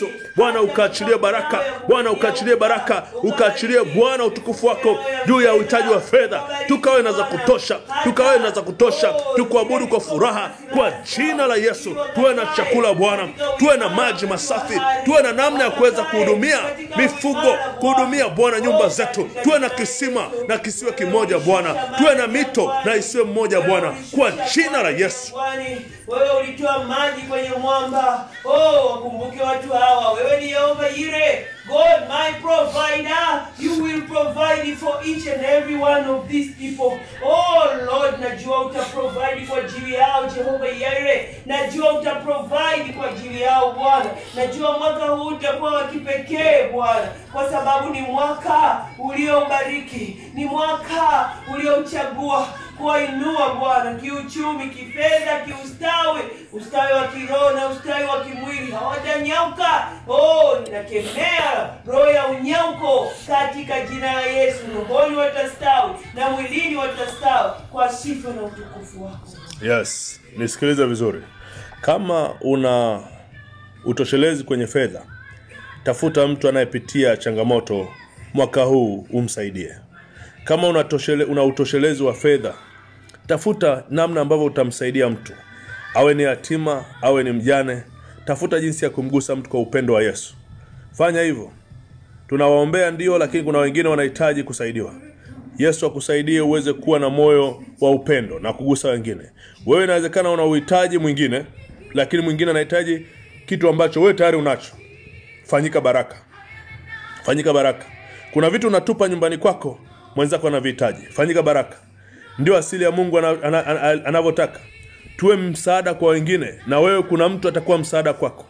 Bwana ukaachilie baraka, Bwana ukaachilie baraka, ukaachilie Bwana utukufu wako juu ya uhitaji wa fedha, tukawe na za kutosha, tukawe na za kutosha, tukuabudu kwa furaha kwa jina la Yesu. Tuwe na chakula Bwana, tuwe na maji masafi, tuwe na namna ya kuweza kuhudumia mifugo, kuhudumia Bwana nyumba zetu, tuwe na kisima na kisiwe kimoja Bwana, tuwe na mito na isiwe mmoja Bwana, kwa jina la Yesu. Kwani wewe ulitoa maji kwenye mwamba. Oh, wakumbuke watu hawa. Wewe ni Yehova Yire, God my provider. You will provide for each and every one of these people. Oh Lord, najua uta provide kwa ajili yao Jehova Yire. Najua uta provide kwa ajili yao Bwana. Najua mwaka huu utakuwa wa kipekee Bwana, kwa sababu ni mwaka uliobariki, ni mwaka uliochagua kuwainua Bwana kiuchumi, kifedha, kiustawi, ustawi wa kiroho na ustawi wa kimwili. Hawatanyauka. Oh, ninakemea roho ya unyauko katika jina la Yesu. Rohoni watastawi na mwilini watastawi kwa sifa na utukufu wako. Yes, nisikilize vizuri. Kama una utoshelezi kwenye fedha, tafuta mtu anayepitia changamoto mwaka huu umsaidie. Kama una, toshele, una utoshelezi wa fedha, tafuta namna ambavyo utamsaidia mtu, awe ni yatima, awe ni mjane. Tafuta jinsi ya kumgusa mtu kwa upendo wa Yesu. Fanya hivyo. Tunawaombea ndio, lakini kuna wengine wanahitaji kusaidiwa. Yesu akusaidie uweze kuwa na moyo wa upendo na kugusa wengine. Wewe inawezekana una uhitaji mwingine, lakini mwingine anahitaji kitu ambacho wewe tayari unacho. Fanyika baraka, fanyika baraka. Kuna vitu unatupa nyumbani kwako, mwenzako anavihitaji. Fanyika baraka. Ndio asili ya Mungu ana- ana- ana- anavyotaka. Tuwe msaada kwa wengine, na wewe kuna mtu atakuwa msaada kwako.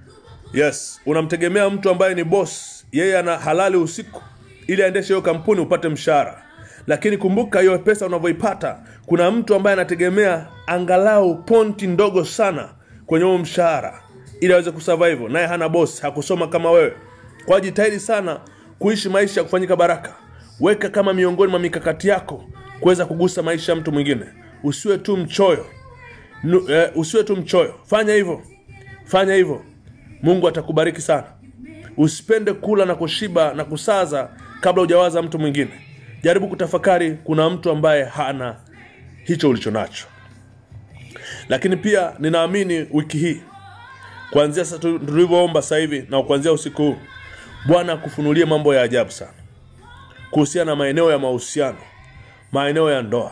Yes, unamtegemea mtu ambaye ni boss, yeye ana halali usiku ili aendeshe hiyo kampuni upate mshahara. Lakini kumbuka hiyo pesa unavyoipata, kuna mtu ambaye anategemea angalau ponti ndogo sana kwenye huo mshahara ili aweze kusurvive, naye hana boss, hakusoma kama wewe. Kwa jitahidi sana kuishi maisha ya kufanyika baraka. Weka kama miongoni mwa mikakati yako kuweza kugusa maisha ya mtu mwingine. Usiwe tu mchoyo. Nu, eh, usiwe tu mchoyo. Fanya hivyo, fanya hivyo. Mungu atakubariki sana. Usipende kula na kushiba na kusaza kabla hujawaza mtu mwingine. Jaribu kutafakari, kuna mtu ambaye hana hicho ulicho nacho. Lakini pia ninaamini wiki hii kuanzia sasa tu- tulivyoomba sasa hivi na kuanzia usiku huu, Bwana akufunulie mambo ya ajabu sana kuhusiana na maeneo ya mahusiano, maeneo ya ndoa,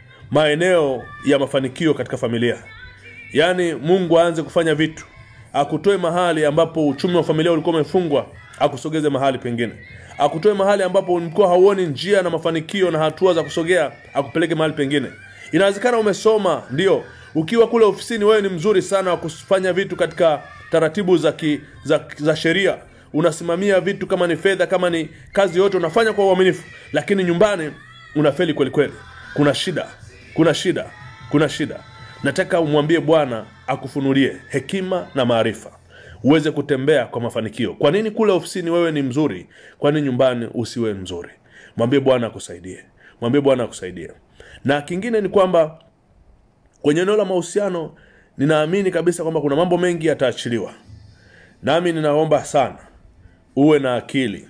maeneo ya mafanikio katika familia. Yaani Mungu aanze kufanya vitu, akutoe mahali ambapo uchumi wa familia ulikuwa umefungwa, akusogeze mahali pengine, akutoe mahali ambapo ulikuwa hauoni njia na mafanikio na hatua za kusogea, akupeleke mahali pengine. Inawezekana umesoma, ndio ukiwa kule ofisini, wewe ni mzuri sana wa kufanya vitu katika taratibu za, ki, za, za sheria unasimamia vitu kama ni fedha kama ni kazi yote unafanya kwa uaminifu lakini nyumbani unafeli kweli kweli kuna shida kuna shida kuna shida nataka umwambie bwana akufunulie hekima na maarifa uweze kutembea kwa mafanikio kwa nini kule ofisini wewe ni mzuri kwa nini nyumbani usiwe mzuri mwambie bwana akusaidie mwambie bwana akusaidie na kingine ni kwamba kwenye eneo la mahusiano ninaamini kabisa kwamba kuna mambo mengi yataachiliwa nami ninaomba sana uwe na akili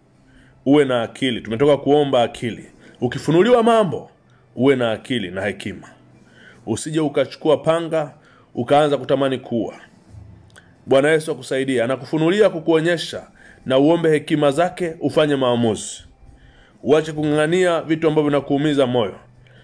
uwe na akili tumetoka kuomba akili ukifunuliwa mambo uwe na akili na hekima usije ukachukua panga ukaanza kutamani kuwa bwana yesu akusaidie anakufunulia kukuonyesha na uombe hekima zake ufanye maamuzi uache kung'ang'ania vitu ambavyo vinakuumiza moyo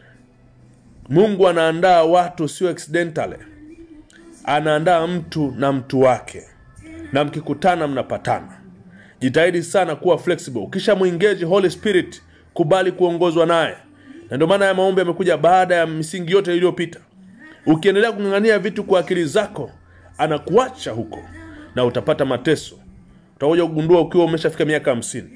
mungu anaandaa watu sio accidentally anaandaa mtu na mtu wake na mkikutana mnapatana jitahidi sana kuwa flexible ukisha mwingeji holy spirit kubali kuongozwa naye na ndio maana ya maombi yamekuja baada ya misingi yote iliyopita ukiendelea kung'ang'ania vitu kwa akili zako anakuacha huko na utapata mateso utakuja kugundua ukiwa umeshafika miaka hamsini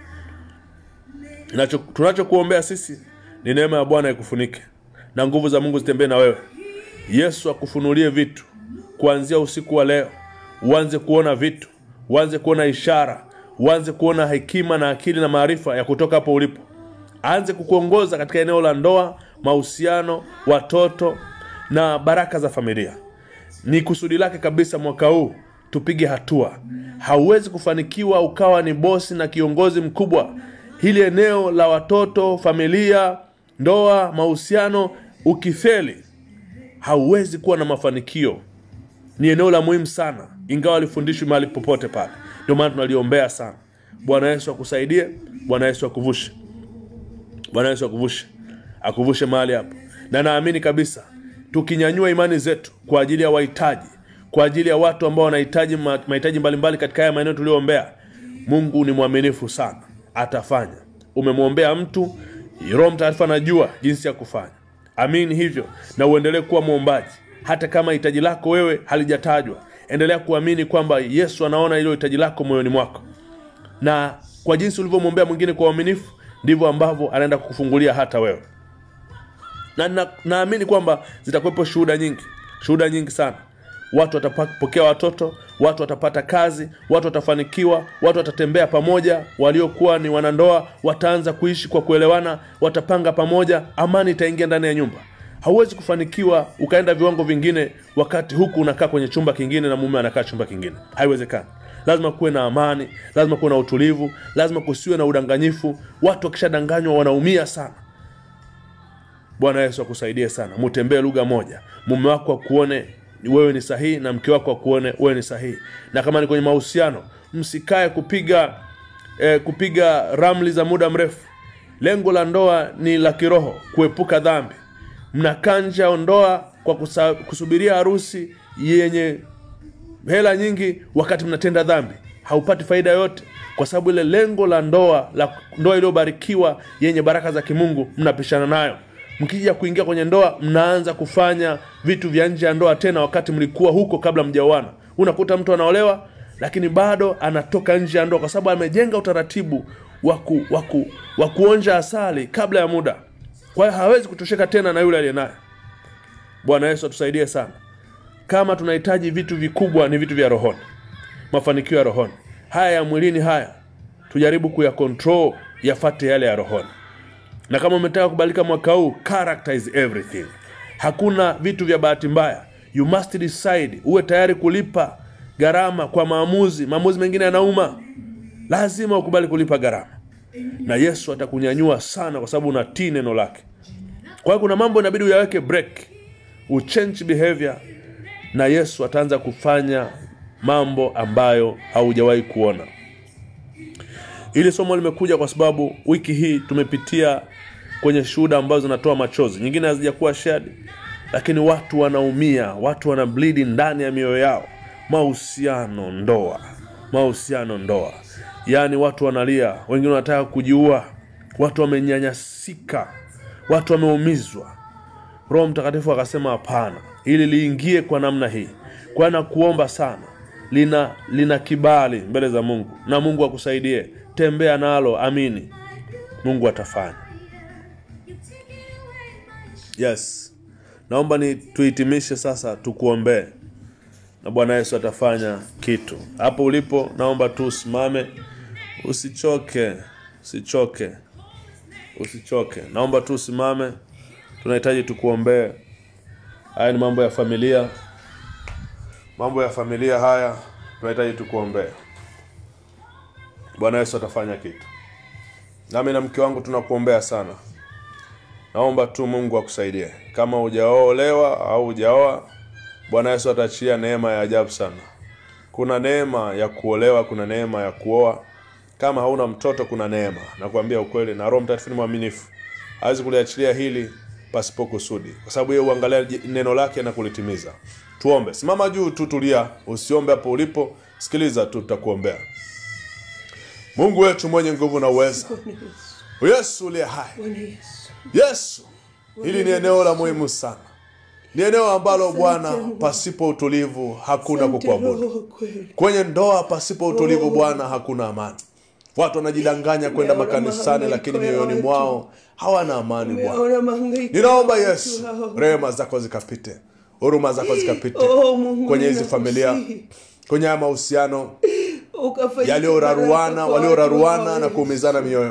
Inacho- tunachokuombea sisi ni neema ya bwana ikufunike na nguvu za mungu zitembee na wewe yesu akufunulie vitu kuanzia usiku wa leo uanze kuona vitu uanze kuona ishara uanze kuona hekima na akili na maarifa ya kutoka hapo ulipo aanze kukuongoza katika eneo la ndoa mahusiano watoto na baraka za familia ni kusudi lake kabisa mwaka huu tupige hatua hauwezi kufanikiwa ukawa ni bosi na kiongozi mkubwa hili eneo la watoto familia ndoa mahusiano ukifeli hauwezi kuwa na mafanikio ni eneo la muhimu sana ingawa alifundishwi mahali popote pale ndio maana tunaliombea sana bwana yesu akusaidie bwana yesu akuvushe bwana yesu akuvushe akuvushe mahali hapo na naamini kabisa tukinyanyua imani zetu kwa ajili ya wahitaji kwa ajili ya watu ambao wanahitaji ma- mahitaji mbalimbali katika haya maeneo tuliyoombea mungu ni mwaminifu sana atafanya umemwombea mtu roho mtaarifa anajua jinsi ya kufanya amini hivyo na uendelee kuwa mwombaji hata kama hitaji lako wewe halijatajwa endelea kuamini kwamba yesu anaona hilo hitaji lako moyoni mwako na kwa jinsi ulivyomwombea mwingine kwa uaminifu ndivyo ambavyo anaenda kukufungulia hata wewe na na- naamini kwamba zitakuwepo shuhuda nyingi shuhuda nyingi sana watu watapokea watoto watu watapata kazi watu watafanikiwa watu watatembea pamoja waliokuwa ni wanandoa wataanza kuishi kwa kuelewana watapanga pamoja amani itaingia ndani ya nyumba hauwezi kufanikiwa ukaenda viwango vingine wakati huku unakaa kwenye chumba kingine na mume anakaa chumba kingine haiwezekani lazima kuwe na amani lazima kuwe na utulivu lazima kusiwe na udanganyifu watu wakishadanganywa wanaumia sana bwana yesu akusaidie sana mutembee lugha moja mume wako akuone wewe ni sahihi na mke wako akuone wewe ni sahihi na kama ni kwenye mahusiano msikae kupiga eh, kupiga ramli za muda mrefu lengo la ndoa ni la kiroho kuepuka dhambi mnakanja ndoa kwa kusa, kusubiria harusi yenye hela nyingi wakati mnatenda dhambi haupati faida yoyote kwa sababu ile lengo la ndoa la ndoa iliyobarikiwa yenye baraka za kimungu mnapishana nayo mkija kuingia kwenye ndoa mnaanza kufanya vitu vya nje ya ndoa tena wakati mlikuwa huko kabla mjaoana unakuta mtu anaolewa lakini bado anatoka nje ya ndoa kwa sababu amejenga utaratibu wa ku- wa ku- wa kuonja asali kabla ya muda kwa hiyo hawezi kutosheka tena na yule aliye naye bwana yesu atusaidie sana kama tunahitaji vitu vikubwa ni vitu vya rohoni mafanikio ya rohoni haya ya mwilini haya tujaribu kuya control yafate yale ya rohoni na kama umetaka kubalika mwaka huu character is everything hakuna vitu vya bahati mbaya you must decide uwe tayari kulipa gharama kwa maamuzi maamuzi mengine yanauma lazima ukubali kulipa gharama na yesu atakunyanyua sana kwa sababu unatii neno lake kwa hiyo kuna mambo inabidi uyaweke break uchange behavior na yesu ataanza kufanya mambo ambayo haujawahi kuona hili somo limekuja kwa sababu wiki hii tumepitia kwenye shuhuda ambazo zinatoa machozi nyingine hazijakuwa shared lakini watu wanaumia watu wana blidi ndani ya mioyo yao mahusiano ndoa mahusiano ndoa yaani watu wanalia wengine wanataka kujiua watu wamenyanyasika watu wameumizwa roho mtakatifu akasema hapana ili liingie kwa namna hii kwa na kuomba sana lina lina kibali mbele za mungu na mungu akusaidie tembea nalo amini mungu atafanya yes naomba ni tuhitimishe sasa tukuombee na bwana yesu atafanya kitu hapo ulipo naomba tu usimame usichoke usichoke usichoke naomba tu usimame tunahitaji tukuombee haya ni mambo ya familia mambo ya familia haya tunahitaji tukuombee bwana yesu atafanya kitu nami na mke wangu tunakuombea sana naomba tu mungu akusaidie kama hujaolewa au hujaoa bwana yesu ataachilia neema ya ajabu sana kuna neema ya kuolewa kuna neema ya kuoa kama hauna mtoto kuna neema nakwambia ukweli na roho mtakatifu ni mwaminifu hawezi kuliachilia hili pasipo kusudi kwa sababu yeye uangalia j- neno lake na kulitimiza tuombe simama juu tu tulia usiombe hapo ulipo sikiliza tu tutakuombea mungu wetu mwenye nguvu na uweza yesu uliye hai Bwana Yesu. yesu hili ni eneo la muhimu sana ni eneo ambalo bwana pasipo utulivu hakuna Asante kukuabudu Roho kweli. kwenye ndoa pasipo utulivu bwana hakuna amani watu wanajidanganya kwenda Umeona makanisani mahangaiko lakini ya mioyoni watu. mwao hawana amani bwana Umeona mahangaiko ninaomba ya yesu watu hao. rehema zako zikapite huruma zako zikapite Oh, Mungu, kwenye hizi ninakusihi. familia kwenye haya mahusiano Ukafanyike yaliyoraruana baraka kwa walioraruana watu na hao, kuumizana mioyo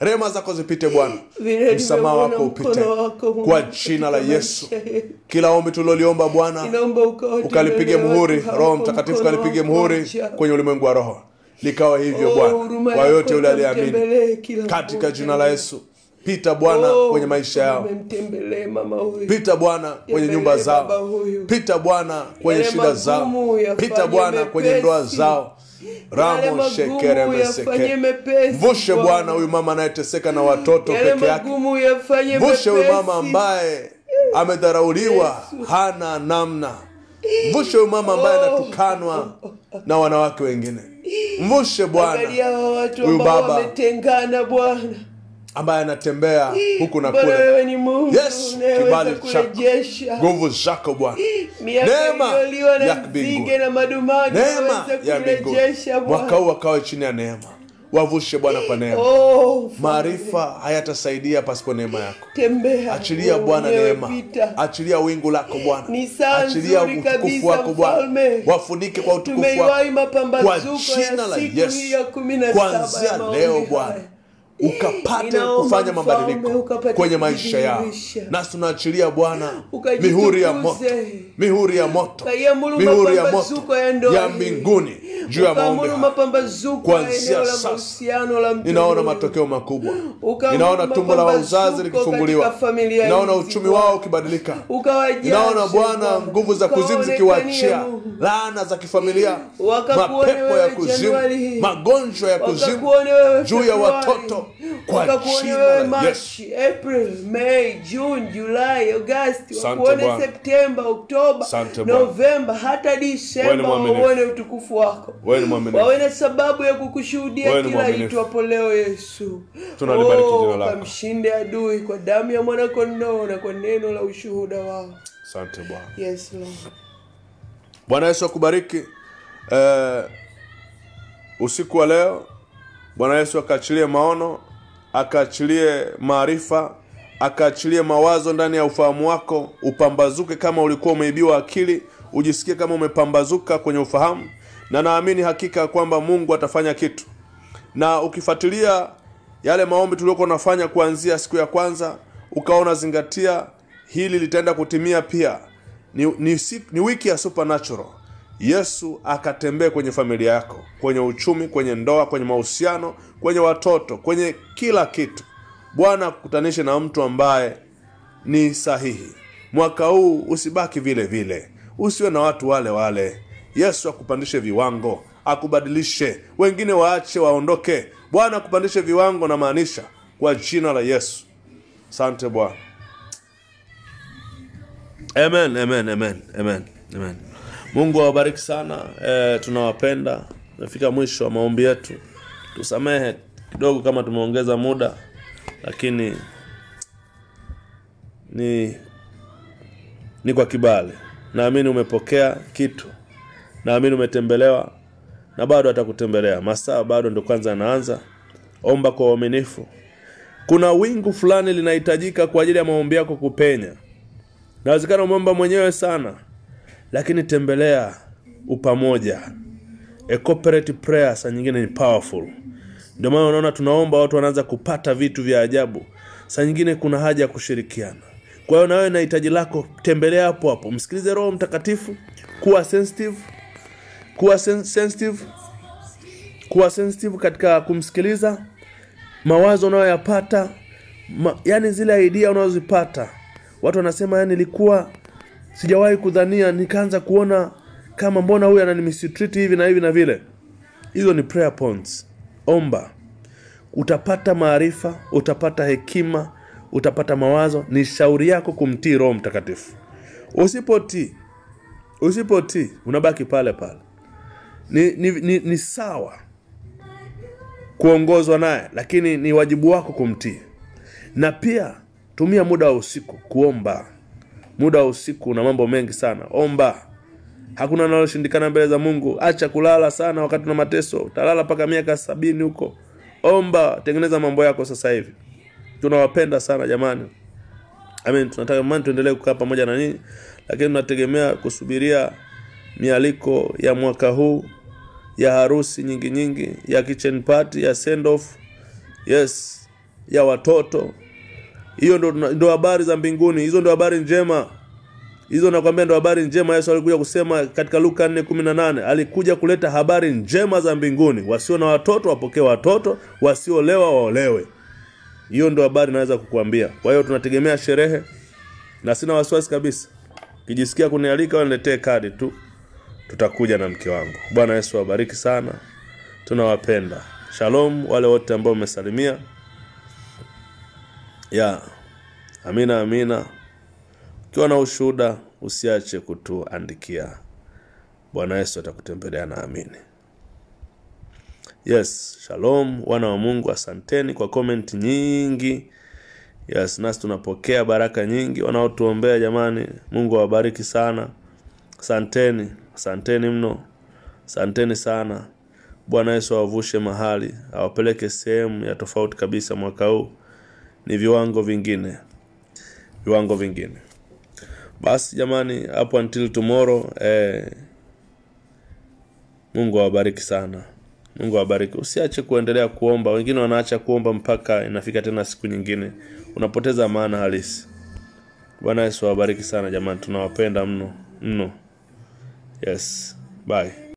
rehema zako zipite bwana Vile msamaha nimeuona wako upite mkono wako Mungu kwa katika jina la yesu maisha yetu. kila ombi tuliloliomba bwana Ninaomba ukawatembelee ukalipige watu muhuri hawa roho kwa mtakatifu mkono kalipige wako muhuri ajabu. kwenye ulimwengu wa roho likawa hivyo Oh, bwana huruma kwa yako yote yule aliyeamini ikamtembelee kila katika mmoja. jina la yesu pita bwana Oh, kwenye maisha yao umemtembelee mama huyu pita bwana kwenye Tembelee nyumba baba zao huyu. pita bwana kwenye Yale shida zao magumu yafanye pita bwana kwenye mepesi. ndoa zao Yale ramo magumu shekere yafanye meseke mepesi, mvushe Bwana. bwana huyu mama anayeteseka na watoto yale peke yake magumu yafanye mvushe huyu mepesi. mama ambaye amedharauliwa hana namna mvushe huyu mama ambaye Oh. anatukanwa na wanawake wengine mvushe bwana Angalia hawa watu Huyu ambao baba. wametengana Bwana. ambaye anatembea huku na Bwana kule wewe ni Mungu Yes, unayeweza kibali chako. kurejesha nguvu zako bwana miaka Neema iliyoliwa na ya mbinguni. nzige na madumadu neema uweze ya mbinguni kurejesha mwaka Bwana. huu wakawe chini ya neema wavushe bwana kwa neema Oh, maarifa hayatasaidia pasipo neema yako tembea achilia wewe bwana mwenyewe neema pita. achilia wingu lako bwana Ni saa achilia nzuri utukufu kabisa, wako bwana Mfalme. wafunike kwa utukufu Tumeiwahi wako kwa mapambazuko jina ya la siku yesu hii ya kumi na saba ya kuanzia maombi leo haya. bwana ukapate Ninaomba kufanya Mfalme, mabadiliko ukapate kwenye maisha yao kujidhihirisha. nasi tunaachilia bwana Ukajitukuze. mihuri ya moto mihuri ya moto Ukaiamuru mihuri ya moto mapambazuko ya ndoa ya hii. mbinguni juu ya maombi Ukaamuru haya. mapambazuko ya Kuanzia eneo la sasa, mahusiano la mtu ninaona huyu. matokeo makubwa Ukaamuru ninaona tumbo la uzazi mapambazuko likifunguliwa katika familia ninaona hizi, uchumi Bwana. wao ukibadilika Ukawajaze, ninaona bwana nguvu za kuzimu Ukaonekanie zikiwachia Mungu. laana za kifamilia Wakakuone mapepo ya wewe kuzimu Januari hii. magonjwa ya kuzimu Wakakuone wewe juu ya Februari. watoto kwa Wakakuone jina wewe la Yesu Machi, April, May, June, July, Agosti, Asante wakuone Bwana. Septemba, Oktoba, Asante Bwana. Novemba hata Wewe ni Disemba mwaminifu. wauone utukufu wako. Wewe ni mwaminifu. Wawe na sababu ya kukushuhudia Wewe ni kila mwaminifu. itwapo leo Yesu. Tunalibariki Oh, jina lako. Kamshinde adui kwa damu ya mwanakondoo na kwa neno la ushuhuda wao. asante bwana Yes, Lord. bwana yesu akubariki eh, usiku wa leo bwana yesu akaachilie maono akaachilie maarifa akaachilie mawazo ndani ya ufahamu wako upambazuke kama ulikuwa umeibiwa akili ujisikie kama umepambazuka kwenye ufahamu na naamini hakika kwamba mungu atafanya kitu na ukifuatilia yale maombi tuliokuwa unafanya kuanzia siku ya kwanza ukawa unazingatia hili litaenda kutimia pia ni, ni, si- ni wiki ya supernatural yesu akatembee kwenye familia yako kwenye uchumi kwenye ndoa kwenye mahusiano kwenye watoto kwenye kila kitu bwana akukutanishe na mtu ambaye ni sahihi mwaka huu usibaki vile vile usiwe na watu wale wale yesu akupandishe viwango akubadilishe wengine waache waondoke bwana akupandishe viwango namaanisha kwa jina la yesu asante bwana amen amen amen amen amen mungu awabariki sana e, tunawapenda tumefika mwisho wa maombi yetu tusamehe kidogo kama tumeongeza muda lakini ni ni kwa kibali naamini umepokea kitu naamini umetembelewa na bado atakutembelea masaa bado ndo kwanza yanaanza omba kwa uaminifu kuna wingu fulani linahitajika kwa ajili ya maombi yako kupenya nawezekana umeomba mwenyewe sana lakini tembelea upamoja a corporate prayer saa nyingine ni powerful ndio maana unaona tunaomba watu wanaanza kupata vitu vya ajabu saa nyingine kuna haja ya kushirikiana kwa hiyo nawewe na hitaji lako tembelea hapo hapo msikilize roho mtakatifu kuwa sensitive kuwa sen- sensitive kuwa sensitive katika kumsikiliza mawazo unayoyapata ma, yani zile idea unazozipata watu wanasema yani nilikuwa sijawahi kudhania nikaanza kuona kama mbona huyu ananimistreat hivi na hivi na vile hizo ni prayer points omba utapata maarifa utapata hekima utapata mawazo ni shauri yako kumtii roho mtakatifu usipotii usipotii unabaki pale pale ni, ni, ni, ni sawa kuongozwa naye lakini ni wajibu wako kumtii na pia tumia muda wa usiku kuomba muda wa usiku una mambo mengi sana omba hakuna naloshindikana mbele za mungu acha kulala sana wakati una mateso utalala mpaka miaka sabini huko omba tengeneza mambo yako sasa hivi tunawapenda sana jamani Amen. tunatamani tuendelee kukaa pamoja na nyinyi lakini tunategemea kusubiria mialiko ya mwaka huu ya harusi nyingi nyingi ya kitchen party ya send off yes ya watoto hiyo ndo, ndo habari za mbinguni hizo ndo habari njema hizo nakwambia ndo habari njema yesu alikuja kusema katika luka 4:18 alikuja kuleta habari njema za mbinguni wasio na watoto wapokee watoto wasioolewa waolewe hiyo ndo habari naweza kukuambia kwa hiyo tunategemea sherehe na sina wasiwasi kabisa kijisikia kunialika waniletee kadi tu tutakuja na mke wangu bwana yesu awabariki sana tunawapenda shalom wale wote ambao umesalimia ya amina amina ukiwa na ushuhuda usiache kutuandikia bwana yesu atakutembelea naamini yes shalom wana wa mungu asanteni kwa comment nyingi yes nasi tunapokea baraka nyingi wanaotuombea jamani mungu awabariki sana asanteni asanteni mno asanteni sana bwana yesu awavushe mahali awapeleke sehemu ya tofauti kabisa mwaka huu ni viwango vingine viwango vingine basi jamani hapo until tomorrow eh, mungu awabariki sana mungu awabariki usiache kuendelea kuomba wengine wanaacha kuomba mpaka inafika tena siku nyingine unapoteza maana halisi bwana yesu awabariki sana jamani tunawapenda mno mno yes bye